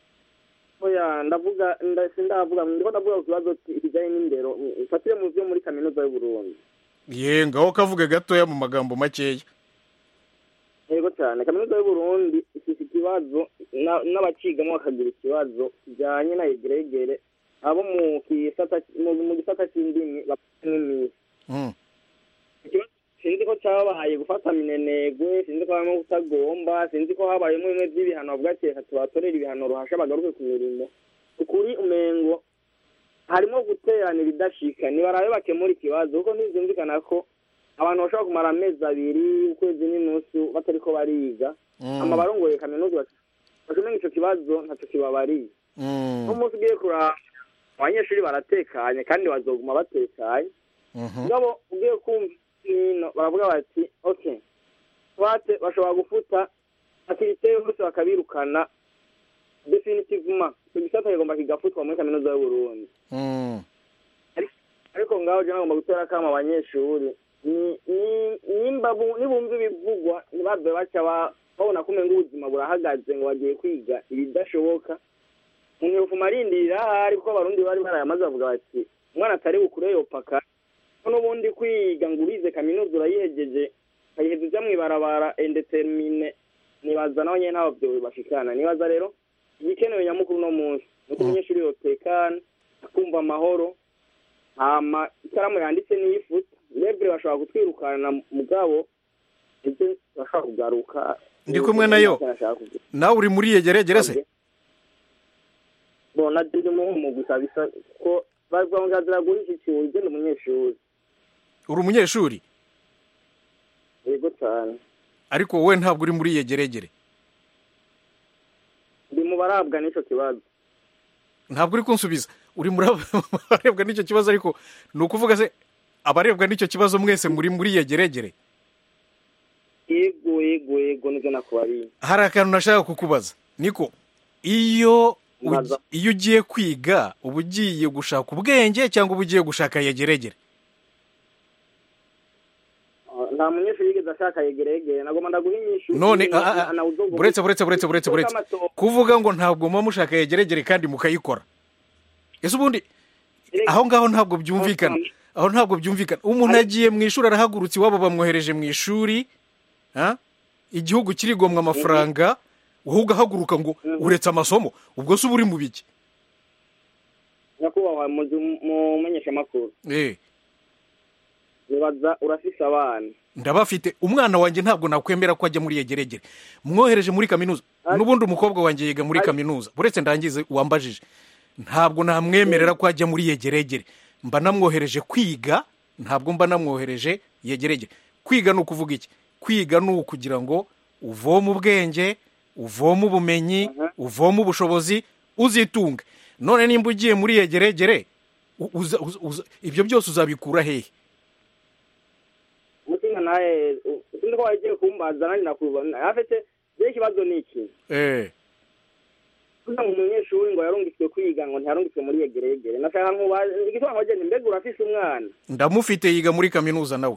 oya ndavuga nda- sindavuga ndiko ndavuga ku kibazo kijanye n'indero fatire mu vyo muri kaminuza y'uburundi ye ngaho kavuge gatoya mu magambo makeya yego cyane kaminuza y'uburundi ifite ikibazo na- n'abacigamo bakagira ikibazo kijyanye na egeregere abo mu gisata mu mu gisata cy'indimi bafite nk'iminsi Mm. ikibazo sinzi ko cyabaye gufata minenegwe sinzi ko habamo kutagomba sinzi ko habayemo bimwe by'ibihano bavuga ati reka tubatorere ibihano ruhasha bagaruke ku mirimo ukuri umengo harimo guterana ibidashika nibarabe bakemura ikibazo kuko ntibyumvikana ko abantu bashobora kumara amezi abiri ukwezi n'inusu batariko bariga Mm. ama barongoye kaminuza bashomenya ico kibazo ntaco kibabariye Mm. n'umunsi ugiye kuraba abanyeshuri baratekanye kandi bazoguma batekanye Mhm. ngabo ugiye kumva hino baravuga bati okay twate bashobora gufuta akirite yose bakabirukana definitivement icyo gisata kigomba kigafutwa muri kaminuza y'uburundi Mm. ariko ngaho je nagomba gutera akama abanyeshuri ni- ni- nimba bu- nibumva ibivugwa ntibave baca ba- babona ko umenga ubuzima burahagaze ngo bagiye kwiga ibidashoboka umuntu yofuma arindirira ahari kuko abarundi bari barayamaze bavuga bati umwana atari bukure yopaka ko n'ubundi kwiga ngo urize kaminuza urayihejeje ukayiheza uja mw'ibarabara indetermine nibaza nawe nyene ntabwo vyo bashikana nibaza rero igikenewe nyamukuru uno munsi ni uko umunyeshuri yotekana akumva amahoro hama ikaramu yanditse n'iyifuta lebure bashobora kutwirukana mugabo ibyo bashobora kugaruka Ndi kumwe nayo. Nashaka kuvuga. nawe uri muri yegeregere se bona ndi mu gusa bisa ko bavuga ngo azira iki kiwe igenda umunyeshuri uri umunyeshuri yego cyane ariko wowe ntabwo uri muri yegeregere ndi mu barabwa n'ico kibazo ntabwo uri kunsubiza uri muri abarebwa n'icyo kibazo ariko ni ukuvuga se abarebwa n'icyo kibazo mwese muri muri yegeregere yego yego yego nibyo nakubariye hari akantu nashaka kukubaza niko iyo Mbaza. iyo ugiye kwiga uba ugiye gushaka ubwenge cyangwa uba ugiye gushaka yegeregere Ah, nta munyeshuri yigeze ashaka yegeregere nagomba ndaguha inyishu none na- ah, ah, na- na uzovuga- buretse buretse buretse buretse buretse Amato- kuvuga ngo ntabwo muba mushaka yegeregere kandi mukayikora ese ubundi Erega- aho ngaho ntabwo byumvikana aho ntabwo byumvikana umuntu agiye mu ishuri arahagurutse iwabo bamwohereje mu ishuri ah? igihugu kirigomwa amafaranga wowe ugahaguruka ngo uretse amasomo ubwo se uba uri mu biki nyakubahwa muzi- mumenyeshamakuru Eh, nibaza urafise abana ndabafite umwana wanjye ntabwo nakwemera ko ajya muri yegeregere mwohereje muri kaminuza Ari- n'ubundi umukobwa wanjye yiga muri Ari- kaminuza uretse ndangize wambajije ntabwo namwemerera ko ajya muri yegeregere mba namwohereje kwiga ntabwo mba namwohereje yegeregere kwiga ni ukuvuga iki kwiga ni ukugira ngo uvome ubwenge uvome ubumenyi Aha. uvome ubushobozi uzitunge none nimba ugiye muri yegeregere u- uza- uza- uza- ibyo byose uzabikura hehe umutinga naye u- sinzi ko wagiye kumbaza nanjye nakuba afite rero ikibazo ni iki eh kugira ngo umunyeshuri ngo yarungitswe kwiga ngo ntiyarungitswe muri yegeregere nashaka nkuba igisobanuro gende mbega urafise umwana ndamufite yiga muri kaminuza nawe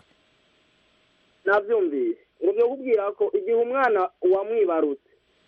nabyumvise urubyo kubwira ko igihe umwana wamwibarutse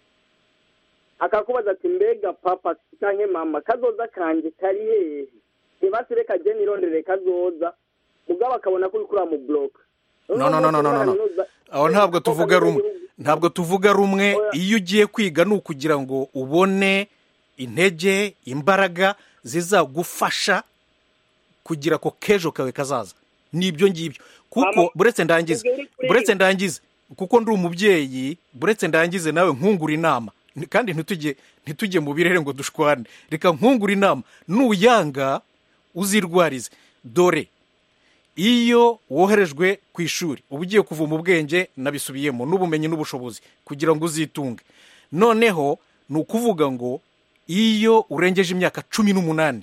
akakubaza ati mbega papa cyangwa mama kazoza kanjye kari hehe ntibasi reka jye nirondere kazoza mugabo akabona ko uri kuriya mu buroka no no no no no no no aho ntabwo tuvuga rumwe ntabwo tuvuga rumwe Oya. iyo ugiye kwiga ni ukugira ngo ubone intege imbaraga zizagufasha kugira ko kejo kawe kazaza ni ibyo ngibyo kuko Mama, buretse ndangize ubwo uri kwiga. buretse ndangize kuko ndi umubyeyi buretse ndangize nawe nkungura inama Ni- kandi ntitujye ntitujye mu birere ngo dushwane reka nkungura inama nuyanga uzirwarize dore iyo woherejwe ku ishuri uba ugiye kuvoma ubwenge nabisubiyemo n'ubumenyi n'ubushobozi kugira ngo uzitunge noneho ni ukuvuga ngo iyo urengeje imyaka cumi n'umunani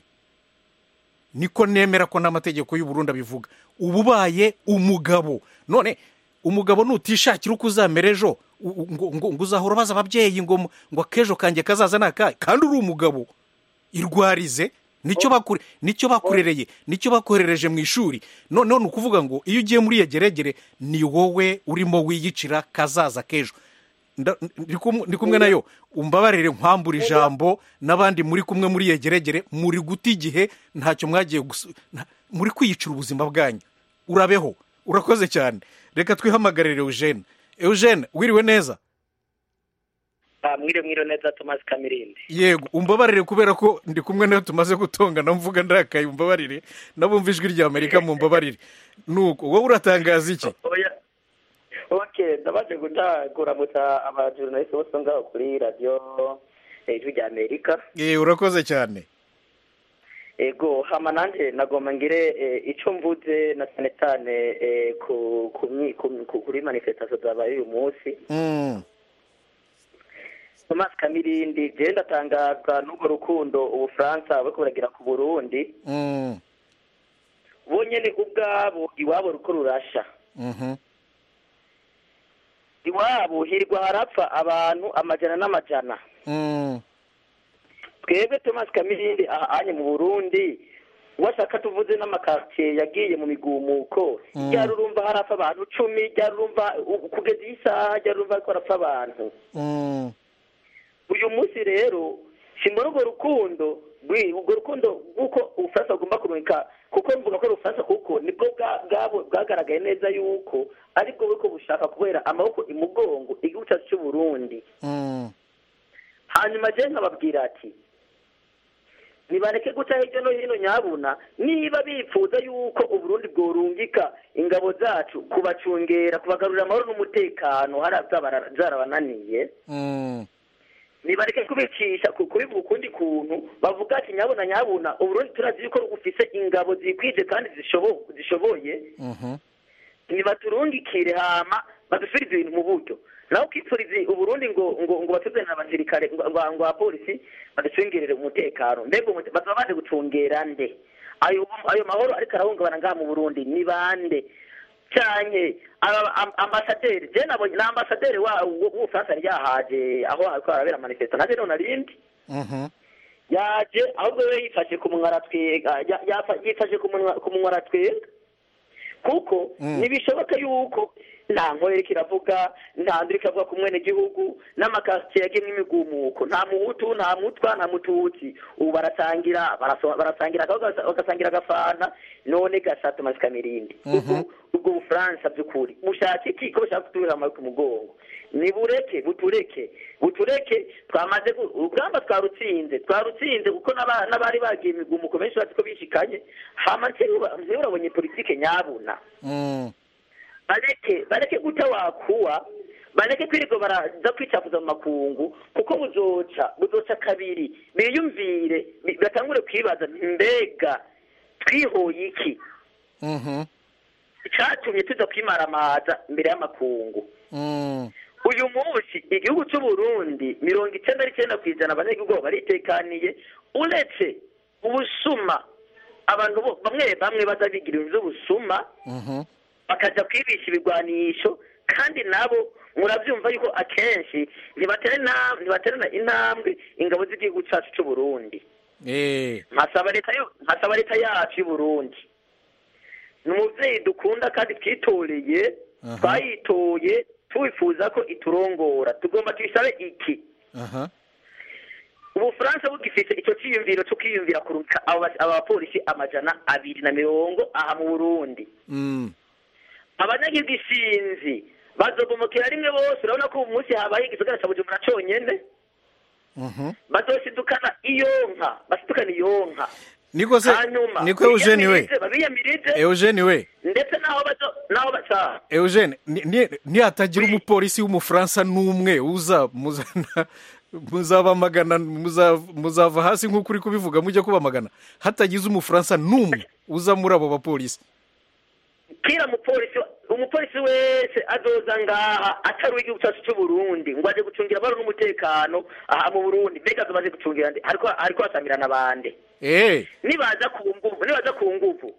niko nemera ko n'amategeko y'u Burundi abivuga uba ubaye umugabo none umugabo nutishakira uko uzamera ejo u- u- ngo ngo- ngo uzahora ubaza ababyeyi ngo mu- ngo akejo kanjye kazaza ni akahe kandi uri umugabo irwarize nicyo bakure nicyo bakurereye nicyo bakoherereje mu ishuri noneho ni ukuvuga ngo iyo ugiye muri yegeregere ni wowe urimo wiyicira kazaza k'ejo Nda- ndi kumwe- ndi kumwe nayo umbabarire nkwambura ijambo n'abandi muri kumwe muri yegeregere muri guta igihe ntacyo mwagiye gusu- nta- muri kwiyicira ubuzima bwanyu urabeho urakoze cyane reka twihamagarire eugene eugene wiriwe neza mwire mwire neza tomasi kamirindi yego umbabarire kubera ko ndi kumwe nawe tumaze gutongana mvuga ndakaye umbabarire nabumva ijwi rya amerika mu mbabarire nuko wowe uratangaza iki oya oke ndabaje guta kuramutsa abajurnaliste bose ngaho kuri radiyo eh, ijwi rya amerika Eh, urakoze cyane ego hama nanje nagomba ngire eh, ico mvuze na cyane cyane eh, ku ku myi- ku- ku- kuri manifestation zabaye uyu munsi Mm, tomasi kamirindi je ndatangazwa n'urwo rukundo ubufaransa buriko buragira ku burundi mm, bo nyene ubwabo iwabo ruko rurasha mhm, iwabo hirwa harapfa abantu amajana n'amajana mm, twebwe thomas kamirindi aha anye mu burundi washaka tuvuze n'amakaritsiye yagiye mu migumuko Mm. ryari urumva harapfa abantu cumi ryari urumva u- kugeza iyi saha ryari urumva ariko harapfa abantu mm, uyu munsi rero simbona urwo rukundo rwi- urwo rukundo rw'uko ubufaransa bugomba kumurika kuko mvuga ko ari ubufaransa kuko nibwo bwa- bwabo- bwagaragaye neza yuko aribwo buriko bushaka kubera amaboko imugongo igihugu cyacu cy'uburundi mm, hanyuma je nkababwira ati nibareke guca hirya no hino nyabuna niba bifuza yuko uburundi bworungika ingabo zacu kubacungera kubagarurira amahoro n'umutekano hariya byaba byarabananiye mm, nibareke kubicisha ku- kubivuga ukundi kuntu bavuga ati nyabuna nyabuna uburundi turazi yuko bufise ingabo zikwije kandi zishobo- zishoboye mhm, nibaturungikire hama badusubirize ibintu mu buryo nawe ukipfuriza uburundi ngo ngo ngo batuzanire abasirikare ngo ngo ngo abapolisi baducungerere umutekano mbega umute- bazaba baje gucungera nde ayo ayo mahoro ariko arahungabana ngaha mu burundi ni bande cyane aba- am- ambasaderi je nabonye na ambasaderi wa w'ubufaransa yari yahaje aho hariko harabera manifestation naje none narindi mhm, yaje ahubwo we yifashe ku munwa aratwega ya- yafa- yifashe ku munwa ku munwa aratwega kuko ntibishoboka yuko nta nkorera iravuga nta ndiri ikavuga ku mwene gihugu n'amakasiye yagemwe imigumuko nta muhutu nta mutwa nta mututsi ubu barasangira baraso- barasangira akabwa- bagasangira agafana none gasatu masika mirindi ubwo ubwo bufaransa by'ukuri bushaka iki ko bushaka kuturira amaboko ku mugongo nibureke butureke butureke twamaze gu- urugamba twarutsinze twarutsinze kuko n'aba- n'abari bagiye imigumuko benshi bazi ko bishikanye hama ntiurabonye politike nyabuna Mm. bareke bareke guta wakuwa bareke kwirirwa baraza kwicafuza mu makungu kuko buzoca buzoca kabiri biyumvire bi- batangure kwibaza nti mbega twihoye iki Mhm. icatumye tuza kwimaramaza imbere y'amakungu Mm. uyu munsi igihugu cy'u Burundi mirongo icyenda n'icyenda ku ijana abanyagihugu baritekaniye uretse ubusuma abantu bo- bamwe bamwe baza bigira ibintu by'ubusuma Mhm. bakaja kwibisha ibigwanisho kandi nabo murabyumva yuko akenshi ntibatera intam- ntibaterana intambwe ingabo z'igihugu cyacu cy'u Burundi Eh. nkasaba leta yo- nkasaba leta yacu y'u Burundi ni umubyeyi dukunda kandi twitoreye Aha. twayitoye tuwifuza ko iturongora tugomba tuyisabe iki Aha. ubufaransa bugifite icyo cyiyumviro cyo kwiyumvira kuruta abo bas- aba bapolisi amajana abiri na mirongo aha mu burundi Mm. abanyagihugu isinzi bazogomokera rimwe bose urabona ko ubu munsi habaye igisagara cya bujumbura conyene Mhm. bazosidukana iyo nka basidukana iyo nka niko se hanyuma niko eugene we biyamirize, babiyamirize eugene we ndetse n'aho bazo n'aho baca eugene ni- ni- nihatagira umupolisi w'umufaransa n'umwe uza muzana muzabamagana muza- muzava hasi nk'uko uri kubivuga mujye kubamagana hatagize umufaransa n'umwe uza muri abo bapolisi kira mupolisi umupolisi wese azoza ngaha atari uw'igihugu cyacu cy'u Burundi ngo aje gucungira abari n'umutekano aha mu Burundi mbega azoba aje gucungira nde ariko ariko asamirana bande eh nibaza ku nguvu nibaza ku nguvu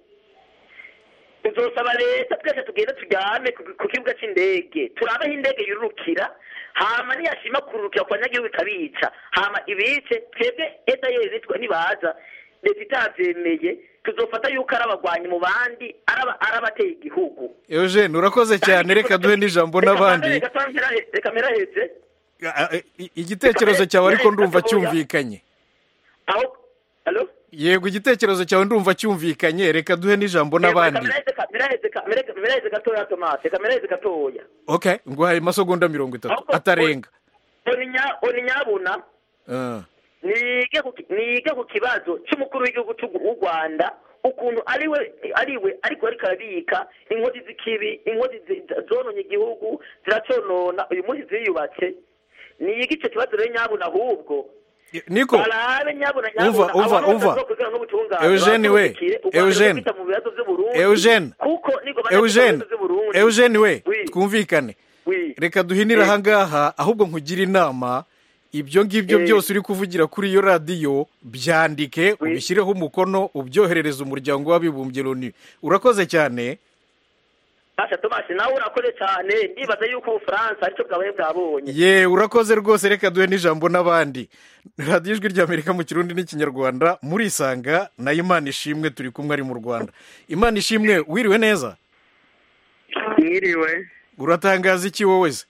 tuzosaba leta twese tugende turyame ku- ku kibuga cy'indege turabe aho indege yururukira hama niyashima kururukira ku banyagihugu ikabica hama ibice twebwe eta yeze twe nibaza leta itavyemeye tuzofata yuko ari abagwanyi mu bandi ari aba- ari abateye igihugu eugene urakoze cyane reka duhe n'ijambo n'abandi Reka mpera- reka mperaheze Ah, ah, i- igitekerezo cyawe ariko ndumva cyumvikanye aho alo yego igitekerezo cyawe ndumva cyumvikanye reka duhe n'ijambo n'abandi miraheze gatoya tomate reka miraheze gatoya okay nguhaye amasegonda mirongo itatu Ahubwo- atarenga oninya oninyabuna Ah. nige ku ki- nige ku kibazo cy'umukuru w'igihugu cy'u w'u Rwanda ukuntu ariwe ariwe ariko ariko arabika inkozi z'ikibi inkozi zi- zononye igihugu ziraconona uyu munsi ziyubatse nige icyo kibazo rero nyabuna ahubwo niko barabe nyabuna Umva, nyabuna umva, abantu bose umva. bazokwigana n'ubutungane Eugene we, bakurikire, u Rwanda Eugene. rufite mu bibazo by'Uburundi, Eugene. kuko niko bajya eugene mu bibazo by'Uburundi. eugene we Oui. twumvikane Oui. reka duhinire Eh. ahangaha ahubwo nkugire inama ibyo ngibyo Eh. byose uri kuvugira kuri iyo radiyo byandike Oui. ubishyireho umukono ubyoherereze umuryango w'abibumbye loni urakoze cyane Asha Thomas nawe urakoze cyane ndibaza yuko ubufaransa aricyo bwabaye bwabonye ye urakoze rwose reka duhe n'ijambo n'abandi radiyo ijwi ry'amerika mu kirundi n'ikinyarwanda murisanga na imana ishimwe turi kumwe ari mu rwanda imana ishimwe wiriwe neza mwiriwe uratangaza iki wowe se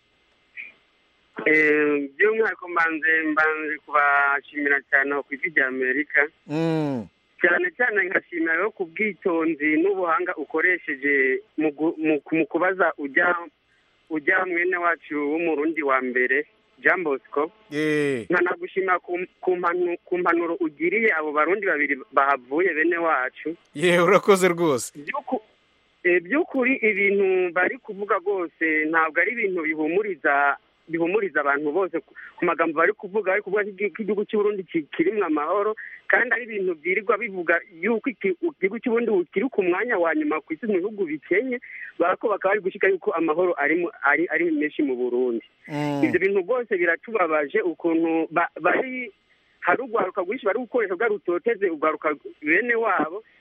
Eh, by'umwihariko mbanze mbanze kubashimira cyane ku ijwi rya amerika Mm, cyane cyane nkashimira rero ku bwitonzi n'ubuhanga ukoresheje mu gu- mu- mu kubaza ujya ujya mwene wacu w'umurundi wa mbere jean bosco eh, nkanagushima ku ku mpanu- ku mpanuro ugiriye abo barundi babiri bahavuye bene wacu ye urakoze rwose By'uku- eh, by'ukuri ibintu bari kuvuga rwose ntabwo ari ibintu bihumuriza bihumuriza abantu bose ku ku magambo bari kuvuga bari kuvuga ko igi- ko igihugu cy'uburundi ki- kirimo amahoro kandi ari ibintu byirirwa bivuga yuko iki- igihugu cy'uburundi kiri ku mwanya wa nyuma ku isi mu bihugu bikenye barako bakaba bari gushyika yuko amahoro ari mu- ari ari menshi mu burundi Mm, ibyo bintu rwose biratubabaje ukuntu ba- bari hari urwaruka rwinshi bari gukoresha bwa rutoteze urwaruka bene wabo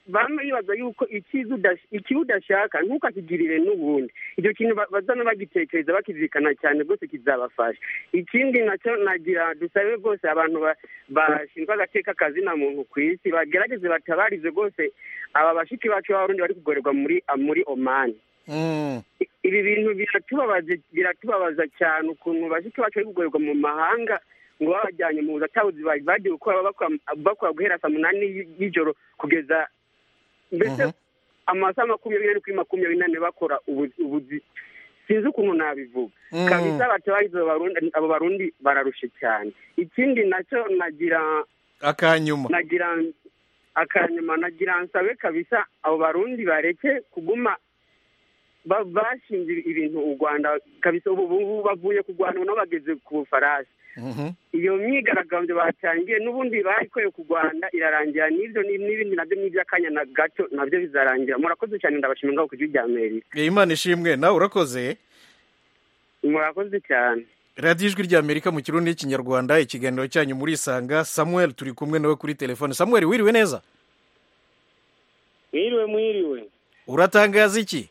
bamwe bibaza yuko ikiza udash- ikibi udashaka ntukakigirire n'ubundi icyo kintu ba- bazana bagitekereza bakizirikana cyane rwose kizabafasha ikindi nacyo nagira dusabe rwose abantu ba- bashinzwe agateka kazina muntu ku isi bagerageze batabarize rwose aba bashiki bacu b'abarundi bari kugorerwa muri muri omani Mm. ibi bintu biratubabaje biratubabaza cyane ukuntu bashiki bacu bari kugorerwa mu mahanga ngo babajyanye mu atabuzi bari bagiye gukora bakora bakora guhera saa munani y- y'ijoro kugeza mbese Mhm. amasaha makumyabiri n'ane kuri makumyabiri n'ane bakora ubuzi ubuzi sinzi ukuntu nabivuga Mm. kabisa batabarize abo barundi abo barundi bararushe cyane ikindi nacyo nagira akanyuma nagira akanyuma nagira nsabe kabisa abo barundi bareke kuguma ba- bashinze ibintu u rwanda kabisa ubu ubu bavuye ku rwanda ubu nabo bageze ku bufaransa Mhm. iyo myigaragambyo batangiye n'ubundi bayikoye ku rwanda irarangira n'ibyo ni- n'ibindi nabyo n'iby'akanya na gato nabyo bizarangira murakoze cyane ndabashimira ngaho ku gihugu rya amerika Eh, imana ishimwe nawe urakoze murakoze cyane radiyo ijwi ry'amerika mu kirundi n'ikinyarwanda ikiganiro cyanyu muri isanga samuel turi kumwe nawe kuri telefone samuel wiriwe neza mwiriwe mwiriwe uratangaza iki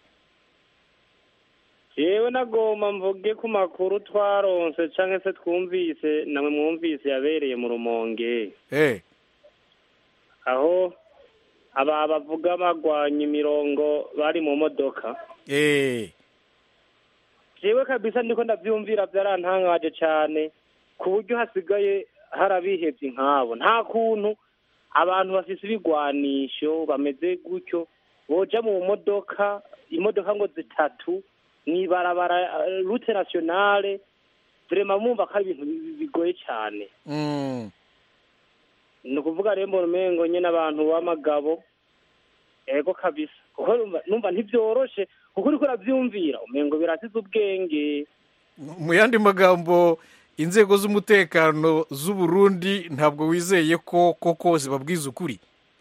yewe nagomba mvuge ku makuru twaronse cyangwa se twumvise namwe mwumvise yabereye mu rumonge Eh, aho aba bavuga bagwanya imirongo bari mu modoka eh, jewe kabisa ndiko ndavyumvira byarantangaje cyane ku buryo hasigaye hari abihevye nk'abo nta kuntu abantu bafise ibigwanisho bameze gutyo boja mu modoka imodoka ngo zitatu mw'ibarabara eh, rute nationale vrema mumva ko ari ibintu bi- bigoye cyane mm, ni ukuvuga rero mbona umengo nyine abantu b'amagabo ego kabisa kuko numva- numva ntibyoroshe kuko uriko uravyumvira umengo birasize ubwenge mu yandi magambo inzego z'umutekano z'u Burundi ntabwo wizeye ko koko zibabwiza ukuri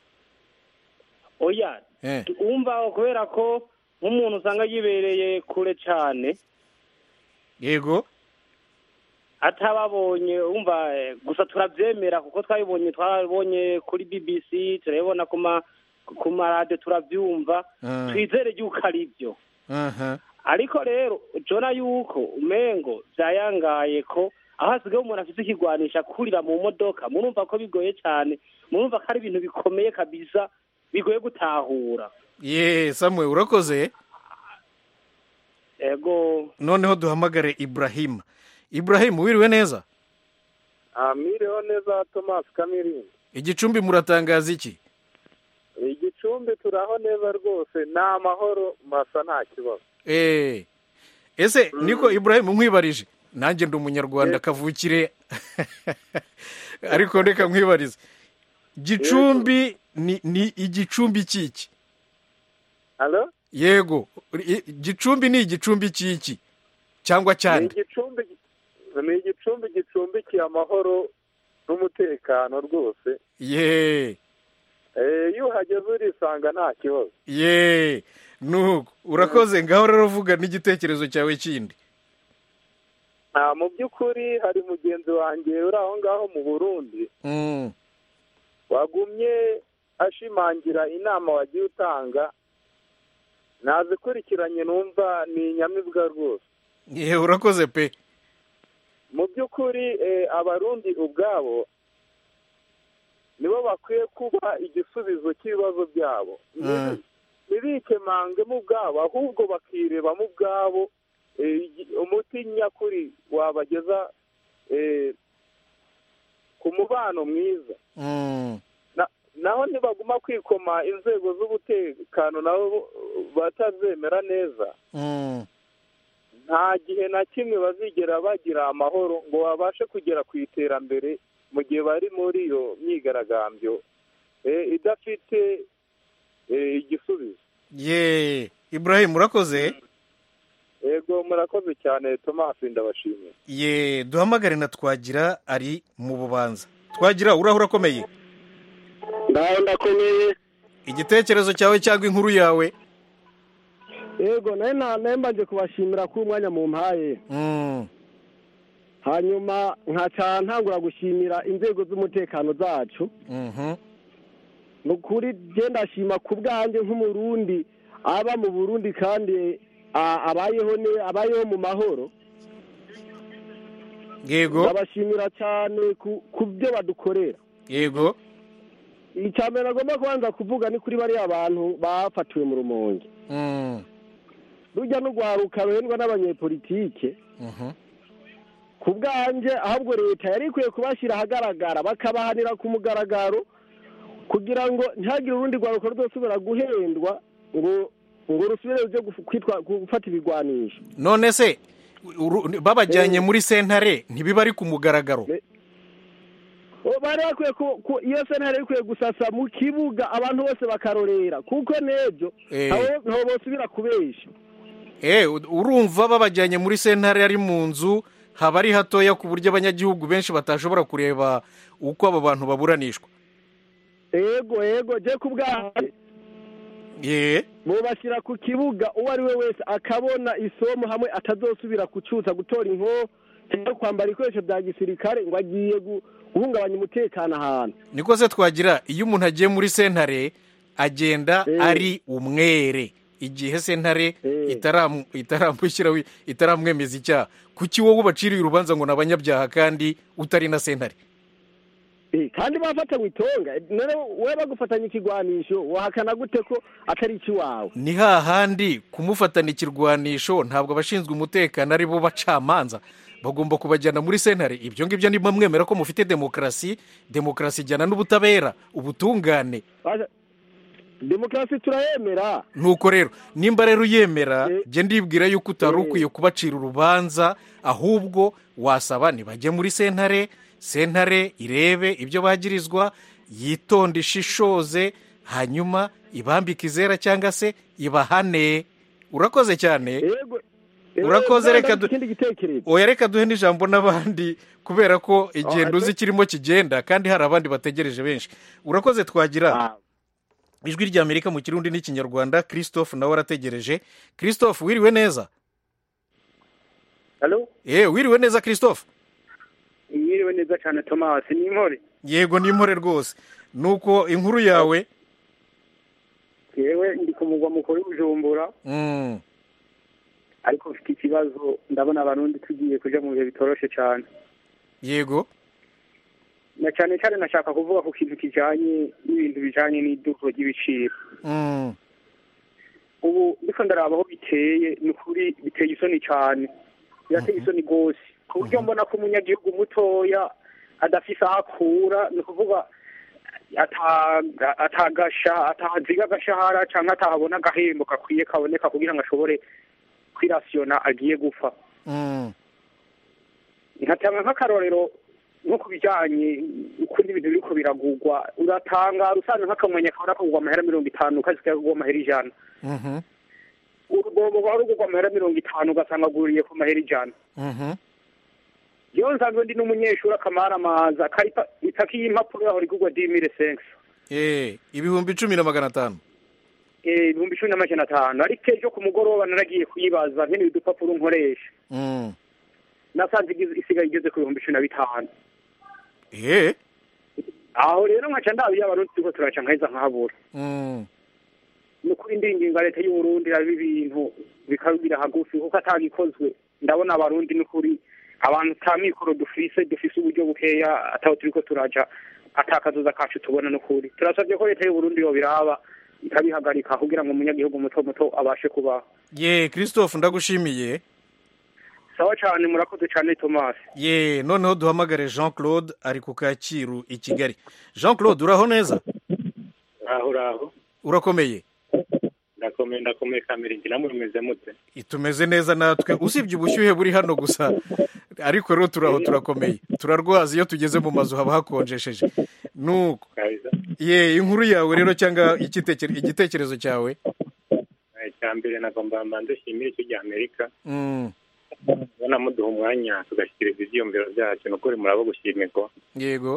oya Eh, wumva kubera ko nk'umuntu usanga yibereye kure cyane yego atababonye wumva eh, gusa turabyemera kuko twabibonye twabonye kuri bbc turabibona ku ma ku maradiyo turabyumva Ah. twizere yuko ari byo aha ariko rero jona yuko umengo byayangaye ko aho hasigaye umuntu afite ikigwanisha kurira mu modoka murumva ko bigoye cyane murumva ko ari ibintu bikomeye kabisa bigoye gutahura ye samuel urakoze ego noneho duhamagare ibrahim ibrahim wiriwe neza mwiriho neza tomasi kamirindi igicumbi muratangaza iki igicumbi turaho neza rwose ni amahoro masa nta kibazo Eh, ese niko ibrahim nkwibarije nanjye ndi umunyarwanda kavukire ariko reka nkwibarize gicumbi ni ni igicumbi cy'iki halo yego i- gicumbi ni igicumbi cy'iki cyangwa ni cyane igicumbi ni igicumbi gicumbikiye amahoro n'umutekano rwose ye Eh, iyo uhageze urisanga nta kibazo ye nuko urakoze ngaho rero vuga n'igitekerezo cyawe kindi nta mu by'ukuri hari mugenzi wanjye uri aho ngaho mu burundi Mm, wagumye ashimangira inama wagiye utanga nazikurikiranye numva ni inyamibwa rwose ye urakoze pe mu by'ukuri eh, abarundi ubwabo nibo bakwiye kuba igisubizo cy'ibibazo byabo Mm. ntibikemangemo ubwabo ahubwo bakirebamo ubwabo eh, igi- umuti nyakuri wabageza eh, ku mubano mwiza Mm, Na- naho nibaguma kwikoma inzego z'umutekano nabo batazemera neza mm, nta gihe na kimwe bazigera bagira amahoro ngo babashe kugera ku iterambere mu gihe bari muri iyo myigaragambyo eh, idafite eh, igisubizo ye ibrahim urakoze yego murakoze cyane tomasi ndabashimiye ye duhamagare na twagira ari mu bubanza twagira urahura akomeye ndaho ndakomeye igitekerezo cyawe cyangwa inkuru yawe yego nawe nta mbanje kubashimira ko umwanya mu mpaye Mm, hanyuma nkaca ntangura gushimira inzego z'umutekano zacu mhm, ni ukuri genda ashima ku bwanjye nk'umurundi aba mu burundi kandi a- abayeho ne abayeho mu mahoro yego ndabashimira cyane ku ku byo badukorera yego icya mbere agomba kubanza kuvuga ni kuri bariya bantu bafatiwe mu rumonge Mm, rujya n'urwaruka ruhendwa n'abanyepolitike mhm. ku bwanjye ahubwo leta yari ikwiye kubashyira ahagaragara bakabahanira ku mugaragaro kugira ngo ntihagire urundi rwaruka ruzosubira guhendwa ngo ngo rusubire rujye gufu- kwitwa gufata ibigwanisho none se uru- babajyanye muri sentare ntibiba ari ku mugaragaro O, bari bakwiye ku- ku- iyo sentare ikwiye gusasa mu kibuga abantu bose bakarorera kuko n'ejo Eh. ntaho ntaho bosubira kubesha Eh, u- urumva babajyanye muri sentare ari mu nzu haba ari hatoya ku buryo abanyagihugu benshi batashobora kureba uko abo bantu baburanishwa ego ego je ku bwanjye ye bubashyira ku kibuga uwo ari we wese akabona isomo hamwe atazosubira kucuza gutora inko cyangwa kwambara ibikoresho bya gisirikare ngo agiye gu- guhungabanya umutekano ahantu niko se twagira iyo umuntu agiye muri sentare agenda Eh. ari umwere igihe sentare Eh. itaramu- itaramushyiraho itaramwemeza icyaha kuki wowe ubaciriye urubanza ngo ni abanyabyaha kandi utari na sentare Eh, kandi bafatanywe itonga none we bagufatanya ikigwanisho wahakana gute ko atari ikiwawe ni hahandi kumufatana ikirwanisho ntabwo abashinzwe umutekano ari bo bacamanza bagomba kubajyana muri sentare ibyo ngibyo niba mwemera ko mufite demokarasi demokarasi ijyana n'ubutabera ubutungane Basha- demokarasi turayemera nuko rero nimba rero uyemera Eh. jya ndibwira yuko utari Eh. ukwiye kubacira urubanza ahubwo wasaba ntibajye muri sentare sentare irebe ibyo bagirizwa yitonde ishishoze hanyuma ibambike izera cyangwa se ibahane urakoze cyane yego Urakoze, Eh, reka du- ikindi gitekerezo oya reka duhe n'ijambo n'abandi kubera ko igendo Ah, uzi kirimo kigenda kandi hari abandi bategereje benshi urakoze twagira Ah, ijwi ry'amerika mu kirundi n'ikinyarwanda christophe nawe arategereje christophe wiriwe neza halo yewe wiriwe neza christophe mwiriwe neza cyane tomasi ni inkore yego ni impore rwose nuko inkuru yawe yewe ndi ku mugwa mukuru w'ubujumbura Mm, ariko mfite ikibazo ndabona abarundi tugiye kuja mu bihe bitoroshe cyane yego na cyane cyane nashaka kuvuga ku kintu kijanye n'ibintu bijanye n'iduka ry'ibiciro Mm, ubu ndiko ndaraba aho biteye ni ukuri biteye isoni cyane birateye isoni rwose ku buryo mbona ko umunyagihugu mutoya adafise aho akura ni ukuvuga ata- atagasha ataziga agashahara cyangwa atahabona agahembo gakwiye kaboneka kugira ngo ashobore kwirasiyona agiye gupfa mm, nkatanga nk'akarorero nko ku bijyanye ukuntu ibintu biriko biragurwa uratangara usanga nk'akamwenya kabona kagurwa amahera mirongo itanu kazi kagurwa amahera ijana mhm, urugombo rwaba rugurwa amahera mirongo itanu ugasanga aguriye ku mahera ijana mhm. iyo nsanzwe ndi n'umunyeshuri akamara amaza itaki y'impapuro yaho rigurwa dimire senkisi Eh, ibihumbi icumi na magana atanu ibihumbi cumi n'amajana atanu ariko ejo ku mugoroba naragiye kuyibaza nkeneye udupapuro nkoresha Mm, nasanze igize- isigaye igeze ku bihumbi cumi na bitanu eh, aho rero nkaca ndabiye abarundi turiko turaca nkaheza nkahabura mm, ni ukuri ndinginga leta y'uburundi iraba ibintu bikabira hagufi kuko atagikozwe ndabona abarundi ni ukuri abantu ta mikoro dufise dufise uburyo bukeya ataho turiko turaja atakazoza kacu tubona ni ukuri turasabye ko leta y'uburundi yobiraba ikabihagarika kugira ngo umunyagihugu muto muto abashe kubaho ye christophe ndagushimiye sawa cane murakoze cane tomasi ye noneho duhamagare jean claude ari ku kacyiru i kigali jean claude uraho neza aho uraho urakomeye ndakomeye ndakomeye kamere ngira mumeze mute tumeze neza natwe usibye ubushyuhe buri hano gusa ariko rero turaho turakomeye turarwaza iyo tugeze mu mazu haba hakonjesheje nuko kabisa ye inkuru yawe rero cyangwa igitekere- igitekerezo cyawe Eh, icya mbere nagomba mbanze nshimire icyo gihe amerika Mm, ubona muduha umwanya tugashyikiriza ivyiyumviro byacu ni ukuri murabo gushimirwa yego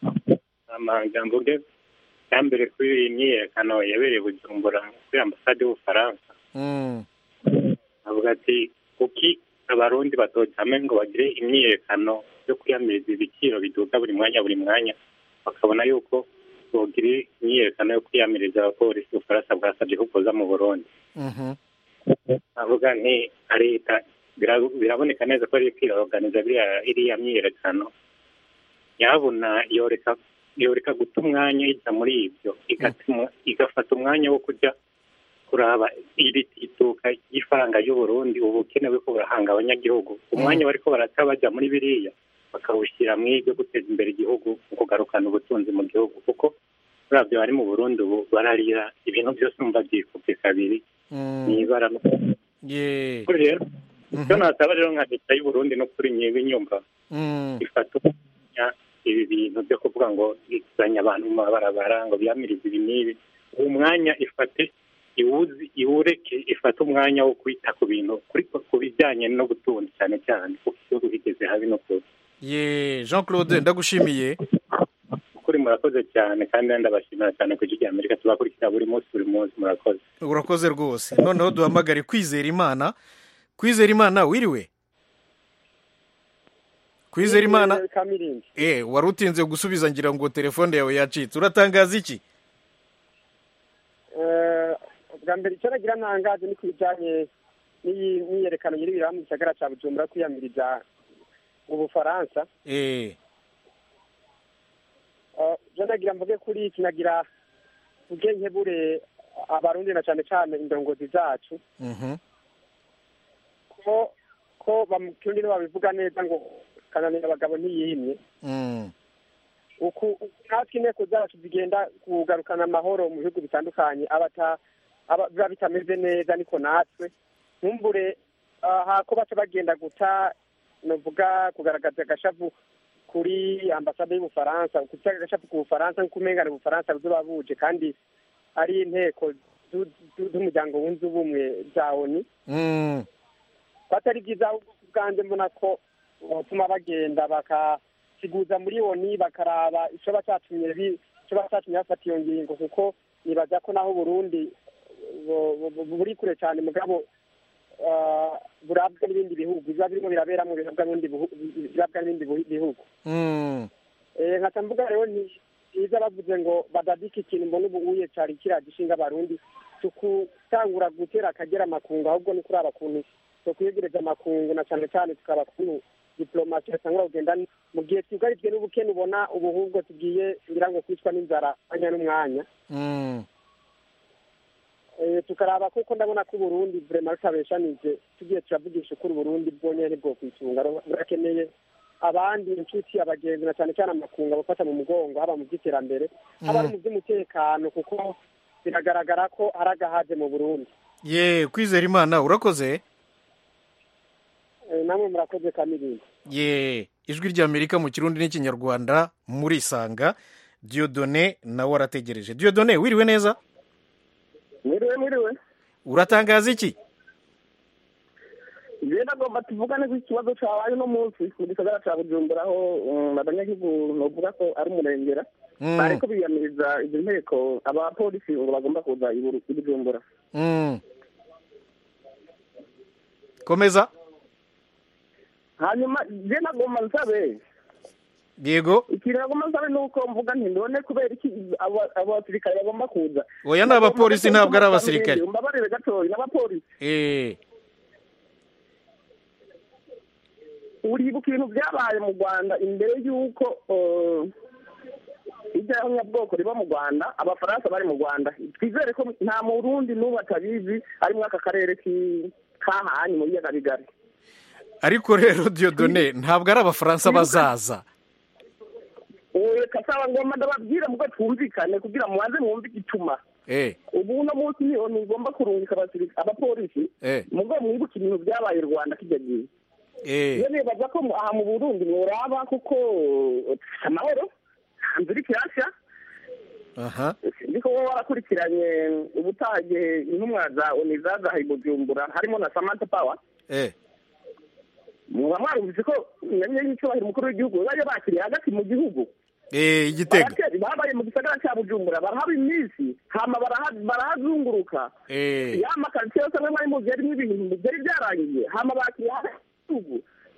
amajambo bwe cya mbere kuri iyi myiyerekano yabereye bujumbura kuri ambasade y'ubufaransa Mm, avuga ati kuki abarundi batotame ngo bagire imyiyerekano yo kwiyamiriza ibiciro biduga buri mwanya buri mwanya bakabona yuko bogira imyiyerekano yo kwiyamiriza abapolisi ubufaransa bwasabye ko kuza mu burundi Mhm. avuga nti leta bira- biraboneka neza ko ari kwiroganiza biriya iriya myiyerekano yabona yoreka yoreka guta umwanya ijya muri ibyo igatuma- igafata umwanya wo kujya kuraba iri ituka ry'ifaranga y'uburundi ubu bukenewe ko burahanga abanyagihugu umwanya bariko barata bajya muri biriya bakawushyira mu ibyo guteza imbere igihugu mu kugarukana ubutunzi mu gihugu kuko uravyo bari mu burundi ubu bararira ibintu byose numva byikubye kabiri n'ibara no ye kuri rero icyo nasaba rero nka leta y'uburundi no kuri nyewe nyumva Mm. ifata umwanya ibi bintu byo kuvuga ngo izanye abantu mu mabarabara ngo biyamirize ibi n'ibi uwo mwanya ifate iwuzi iwureke ifate umwanya wo kwita ku bintu kuri ku bijyanye n'ubutunzi cyane cyane kuko igihugu kigeze habi no kure ye jean claude ndagushimiye kuri murakoze cyane kandi ndabashimira cyane ku ijwi rya amerika tubakurikira buri munsi buri munsi murakoze urakoze rwose noneho duhamagare kwizera imana kwizera imana wiriwe kwizera imana kamirindi eh wari utinze gusubiza ngira ngo telefone yawe yacitse uratangaza iki Eh, bwa mbere icyo nagira ntangaje ni ku bijyanye n'iyi myiyerekano nyir'ibiraba mu gisagara cya bujumbura kwiyamiriza ubufaransa eh Eh, byo nagira mvuge kuri iki nagira mvuge nkebure abarundi na cyane cyane indongozi zacu mhm ko ko bamukirundi babivuga neza ngo kananira abagabo ntiyimye mm uku natwe inteko zacu zigenda kugarukana amahoro mu bihugu bitandukanye abata aba biba bitameze neza niko natwe ntumbure aha ko baca bagenda guta novuga kugaragaza agashavu kuri ambasade y'ubufaransa guta agashavu ku bufaransa nk'uko umengana ubufaransa buzoba buje kandi ari inteko zu- zu- z'umuryango wunze ubumwe za oni mm batari byiza ahubwo ku bwanjye mbona ko botuma bagenda bakasiguza muri oni bakaraba icyo bacatumye bi- ico bacatumye bafata iyo ngingo kuko nibaza ko naho uburundi bu- bu- bu- buri kure cyane mugabo ah, burabwa n'ibindi bihugu biba birimo biraberamo birabwa n'ibindi bihu- birabwa n'ibindi bihu- bihugu mm Eh, nkaca mvuga rero ni byiza bavuze ngo badadike ikintu mbona ubu uye cari kiriya gishinga abarundi tukutangura gutera akagera amakungu ahubwo ni kuraba kuntu tukwiyegereza amakungu na cyane cyane tukaba kuntu diplomasi yatangura kugenda mu gihe twugarijwe n'ubukene ubona ubuhubwo tugiye ngira ngo kwicwa n'inzara mwanya n'umwanya mm Eh, tukaraba kuko ndabona ko uburundi vrema rutabeshanije tugiye turavugisha ukuri uburundi bwonyene ntibwo kwitunga burakeneye abandi inshuti abagenzi na cyane cyane amakungu abafata mu mugongo haba mu by'iterambere haba no mu by'umutekano kuko biragaragara ko ari agahaze mu burundi ye kwizera imana urakoze Eh, namwe murakoze kamirinda ye ijwi ry'amerika mu kirundi n'ikinyarwanda murisanga diodone nawe arategereje diodone wiriwe neza mwiriwe mwiriwe uratangaza iki njyewe nagomba tuvugane ku kibazo cyabaye uno munsi mu gisagara cya bujumbura aho um, abanyagihugu novuga ko ari umurengera Mm. bariko biyamiriza izi nteko abapolisi ngo bagomba kuza i Buru- i bujumbura mm komeza hanyuma je nagomba nsabe yego ikintu nagomba nsabe ni uko mvuga nti ndone kubera iki abo- abo basirikare bagomba kuza oya ni abapolisi ntabwo ari abasirikare mbabarire gatoya n'abapolisi eh uribuka ibintu byabaye mu rwanda imbere y'uko eh, ijyanyabwoko riba mu rwanda abafaransa bari mu rwanda twizere ko nta murundi n'ubu atabizi ari muri aka karere ki- kahanye mu biyaga bigari ariko rero diodone ntabwo ari abafaransa bazaza ubu kasaba ngomba ndababwira mugo twumvikane kugira mubanze mwumve igituma eh ubu uno munsi niho ntigomba kurungika abasirika- abapolisi eh mugo mwibuke ibintu byabaye i rwanda kijya gihe eh iyo nibaza ko mu- aha mu burundi mworaba kuko dufite amahoro hanze iri kirashya aha niko wowe warakurikiranye ubutage intumwa za oni zazahaye i bujumbura harimo na samantha power eh muba mwarumvise ko nyamye y'icyubahiro umukuru w'igihugu bajya bakiriye hagati mu gihugu eh igitego Baratera- babaye mu gisagara cya bujumbura barahaba iminsi hama baraha- barahazunguruka eh ya makaritsiye yose amwe mwari muzi yarimo ibintu byari byarangiye hama bakiriye hagati mu gihugu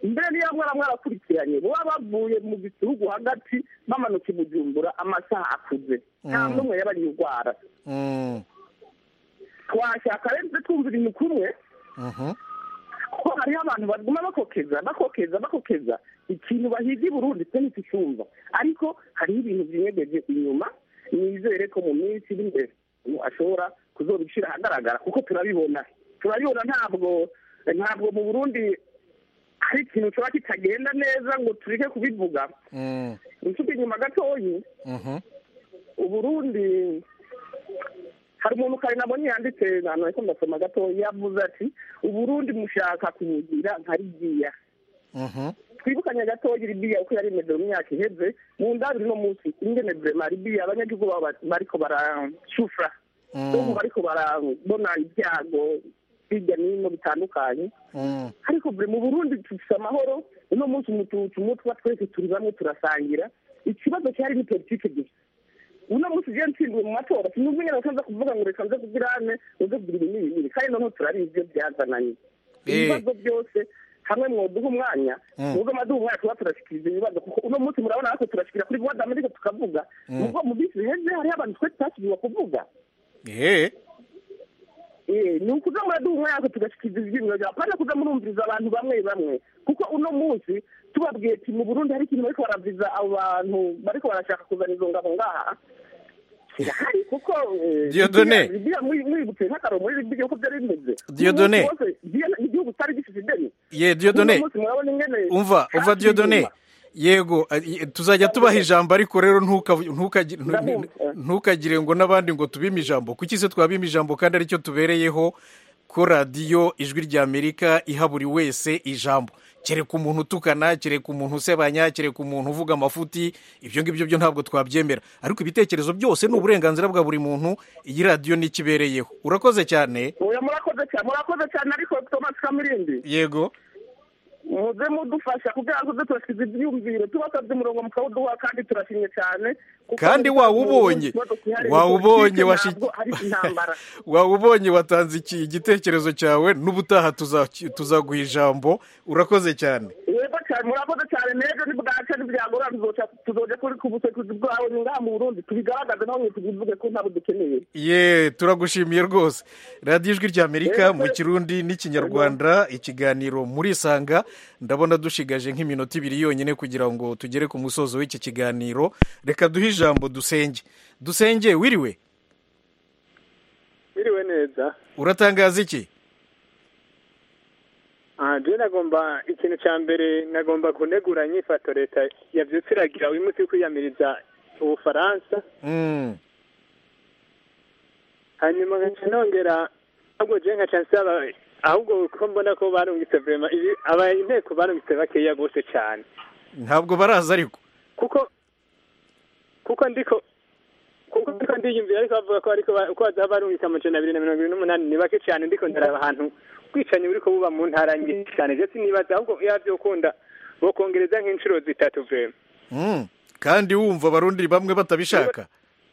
mbere niyo mwara mwarakurikiranye baba bavuye mu gihugu hagati bamanuka i bujumbura amasaha akuze nta Mm. n'umwe yabariye urwara Mm, twashaka rero twumva ibintu kumwe mhm. ko hariho abantu baguma bakokeza bakokeza bakokeza ikintu bahiga i burundi twe ntitucyumva ariko hariho ibintu byinyegeje inyuma nizere ko mu minsi iri imbere umuntu ashobora kuzobishyira ahagaragara kuko turabibona turabibona ntabwo ntabwo mu burundi hari ikintu kiba kitagenda neza ngo tureke kubivuga Mm, inshuti inyuma gatoyi mhm. uburundi hari umuntu kare nabonye yanditse ahantu ariko ndasoma gatoya yavuze ati uburundi mushaka kubugira nka libiya Mhm. twibukanye gatoya libiya uko yari imeze mu myaka iheze mu ndabiri no munsi ingene vrema libiya abanyagihugu baba bariko barashufura Mm. ubu bariko barabona ibyago hirya n'ino bitandukanye Mm. ariko buri mu burundi dufise amahoro uno munsi umututu umutwa twese turi bamwe turasangira ikibazo cyari ni politike gusa uno munsi ugiye ntsindiwe mu matora sinumva ingene bakaza kuvuga ngo reka nze kugirane uze kugira ibi n'ibi n'ibi kandi noneho turabizi ibyo byazananye Eh. ibibazo byose hamwe mwoduha umwanya Mm. nubwo amaduha umwanya tuba turashikiriza ibibazo kuko uno munsi murabona natwe turashikira kuri voix d'Amerique tukavuga Mm. nubwo mu minsi iheze hariho abantu twe tutashyiriwe kuvuga Eh, Eh, ni ukuza muraduha umwanya natwe tugashikiriza ivyiyumviro byawe apana kuza murumviriza abantu bamwe bamwe kuko uno munsi tubabwiye ati mu burundi hari ikintu bariko baraviza abo bantu bariko barashaka kuzana izo ngabo ngaha kirahari kuko eh, Dieudonné. Libya- Libya muri- mwibutse nk'akaro muri libiya uko byari bimeze Dieudonné. Umunsi wose, Libya ni igihugu kitari gifite ideni ye Dieudonné Uno munsi murabona ingene umva umva hafi Dieudonné inyuma. yego eh, tuzajya tubaha ijambo ariko rero ntuka- ntukagi- ntu- Ndabumva. ntukagire ngo n'abandi ngo tubime ijambo kuki se twabima ijambo kandi aricyo tubereyeho ko radiyo ijwi ry'amerika iha buri wese ijambo kereka umuntu utukana kereka umuntu usebanya kereka umuntu uvuga amafuti ibyo ngibyo byo ntabwo twabyemera ariko ibitekerezo byose ni uburenganzira bwa buri muntu iyi radiyo ni ikibereyeho urakoze cyane oya murakoze cyane murakoze cyane ariko thomas kamirindi yego muze mudufasha kugira ngo tuze turasize ibyiyumviro tubasabye umurongo mukawuduha kandi turashimye cyane kuko Kandi mu wawubonye. kibazo gihari ni Wawubonye, politike, washi- ntabwo ari intambara waba ubonye watanze iki igitekerezo cyawe n'ubutaha tuza- tuzaguha ijambo urakoze cyane yego cyane murakoze cyane n'ejo nibwaca ntibyagora tuzoca tuzoja kuri ku busekuzi bwawe ni ngaha mu burundi tubigaragaze naho mwe tubivuge ko ntabwo dukeneye ye turagushimiye rwose radiyo ijwi ry'amerika mu kirundi n'ikinyarwanda ikiganiro murisanga ndabona dushigaje nk'iminota ibiri yonyine kugira ngo tugere ku musozo w'iki kiganiro reka duhe ijambo dusenge dusenge wiriwe biriwe neza uratangaza iki aha je nagomba ikintu cya mbere nagomba kunegura inyifato leta yavyutse iragira uyu munsi wo kwiyamiriza ubufaransa Mm, hanyuma nkaca nongera ahubwo je nkaca nsaba ahubwo ko mbona ko barungitse vrema ibi aba inteko barungitse bakeya gose cyane ntabwo baraza ariko kuko kuko ndiko kuko ndiko ndiyumvira ariko bavuga ko ariko ba- ko bazaba barungitse amajana abiri na mirongo ibiri n'umunani ni bake cyane ndiko ndaraba ahantu ubwicanyi buriko buba mu ntara nyinshi cyane je sinibaza ahubwo yavyokunda bokongereza nk'inshuro zitatu vrema Mm, kandi wumva abarundi bamwe batabishaka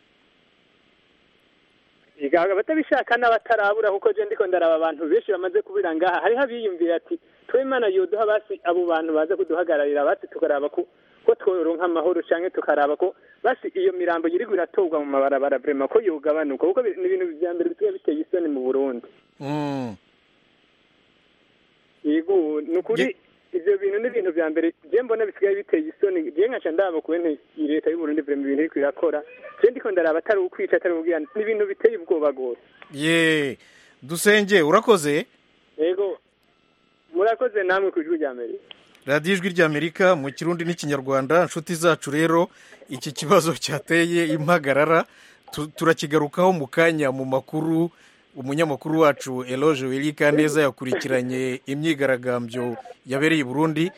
igaga batabishaka n'abatarabura kuko je ndiko ndaraba abantu benshi bamaze kubira ngaha hariho abiyumvira ati twe imana yoduha basi abo bantu baza kuduhagararira basi tukaraba ko ko tworonka amahoro canke tukaraba ko basi iyo mirambo yiriko iratorwa mu mabarabara vrema ko yogabanuka kuko bi- ni ibintu vya mbere bisigaye biteye isoni mu burundi Mm, yego ni ukuri ivyo bintu ni ibintu vya mbere je mbona bisigaye biteye isoni je nkaca ndaba kubene iyi leta y'uburundi vrema ibintu iriko irakora je ndiko ndaraba atari ukwica atari ubwira ni ibintu biteye ubwoba gose ye dusenge urakoze yego murakoze namwe ku ijwi rya amerika radiyo ijwi ry'amerika mu kirundi n'ikinyarwanda inshuti zacu rero iki kibazo cyateye impagarara tu- turakigarukaho mu kanya mu makuru umunyamakuru wacu eloge wirika neza yakurikiranye imyigaragambyo yabereye i burundi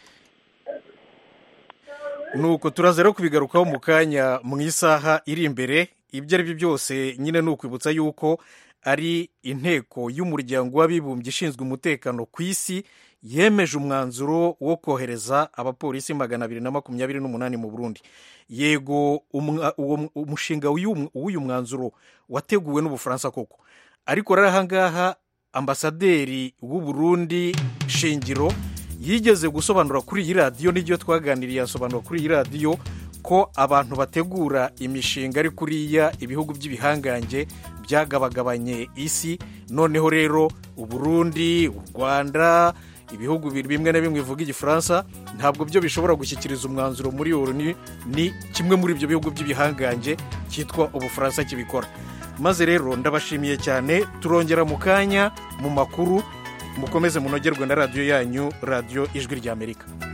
nuko turaza rero kubigarukaho mu kanya mu isaha iri imbere ibyo ari byo byose nyine ni ukwibutsa yuko ari inteko y'umuryango w'abibumbye ishinzwe umutekano ku isi yemeje umwanzuro wo kohereza abapolisi magana abiri na makumyabiri n'umunani mu burundi yego umwa- uwo- umushinga w'uyu w'uyu mwanzuro wateguwe n'ubufaransa koko ariko rero ahangaha ambasaderi w'u Burundi shingiro yigeze gusobanura kuri iyi radiyo n'ibyo twaganiriye yasobanura kuri iyi radiyo ko abantu bategura imishinga ari kuriya ibihugu by'ibihangange byagabagabanye isi noneho rero uburundi u rwanda ibihugu bimwe na bimwe bivuga igifaransa ntabwo byo bishobora gushyikiriza umwanzuro muri oni ni kimwe muri ibyo bihugu by'ibihangange cyitwa ubufaransa kibikora maze rero ndabashimiye cyane turongera mu kanya mu makuru mukomeze munogerwe na radiyo yanyu radiyo ijwi ry'amerika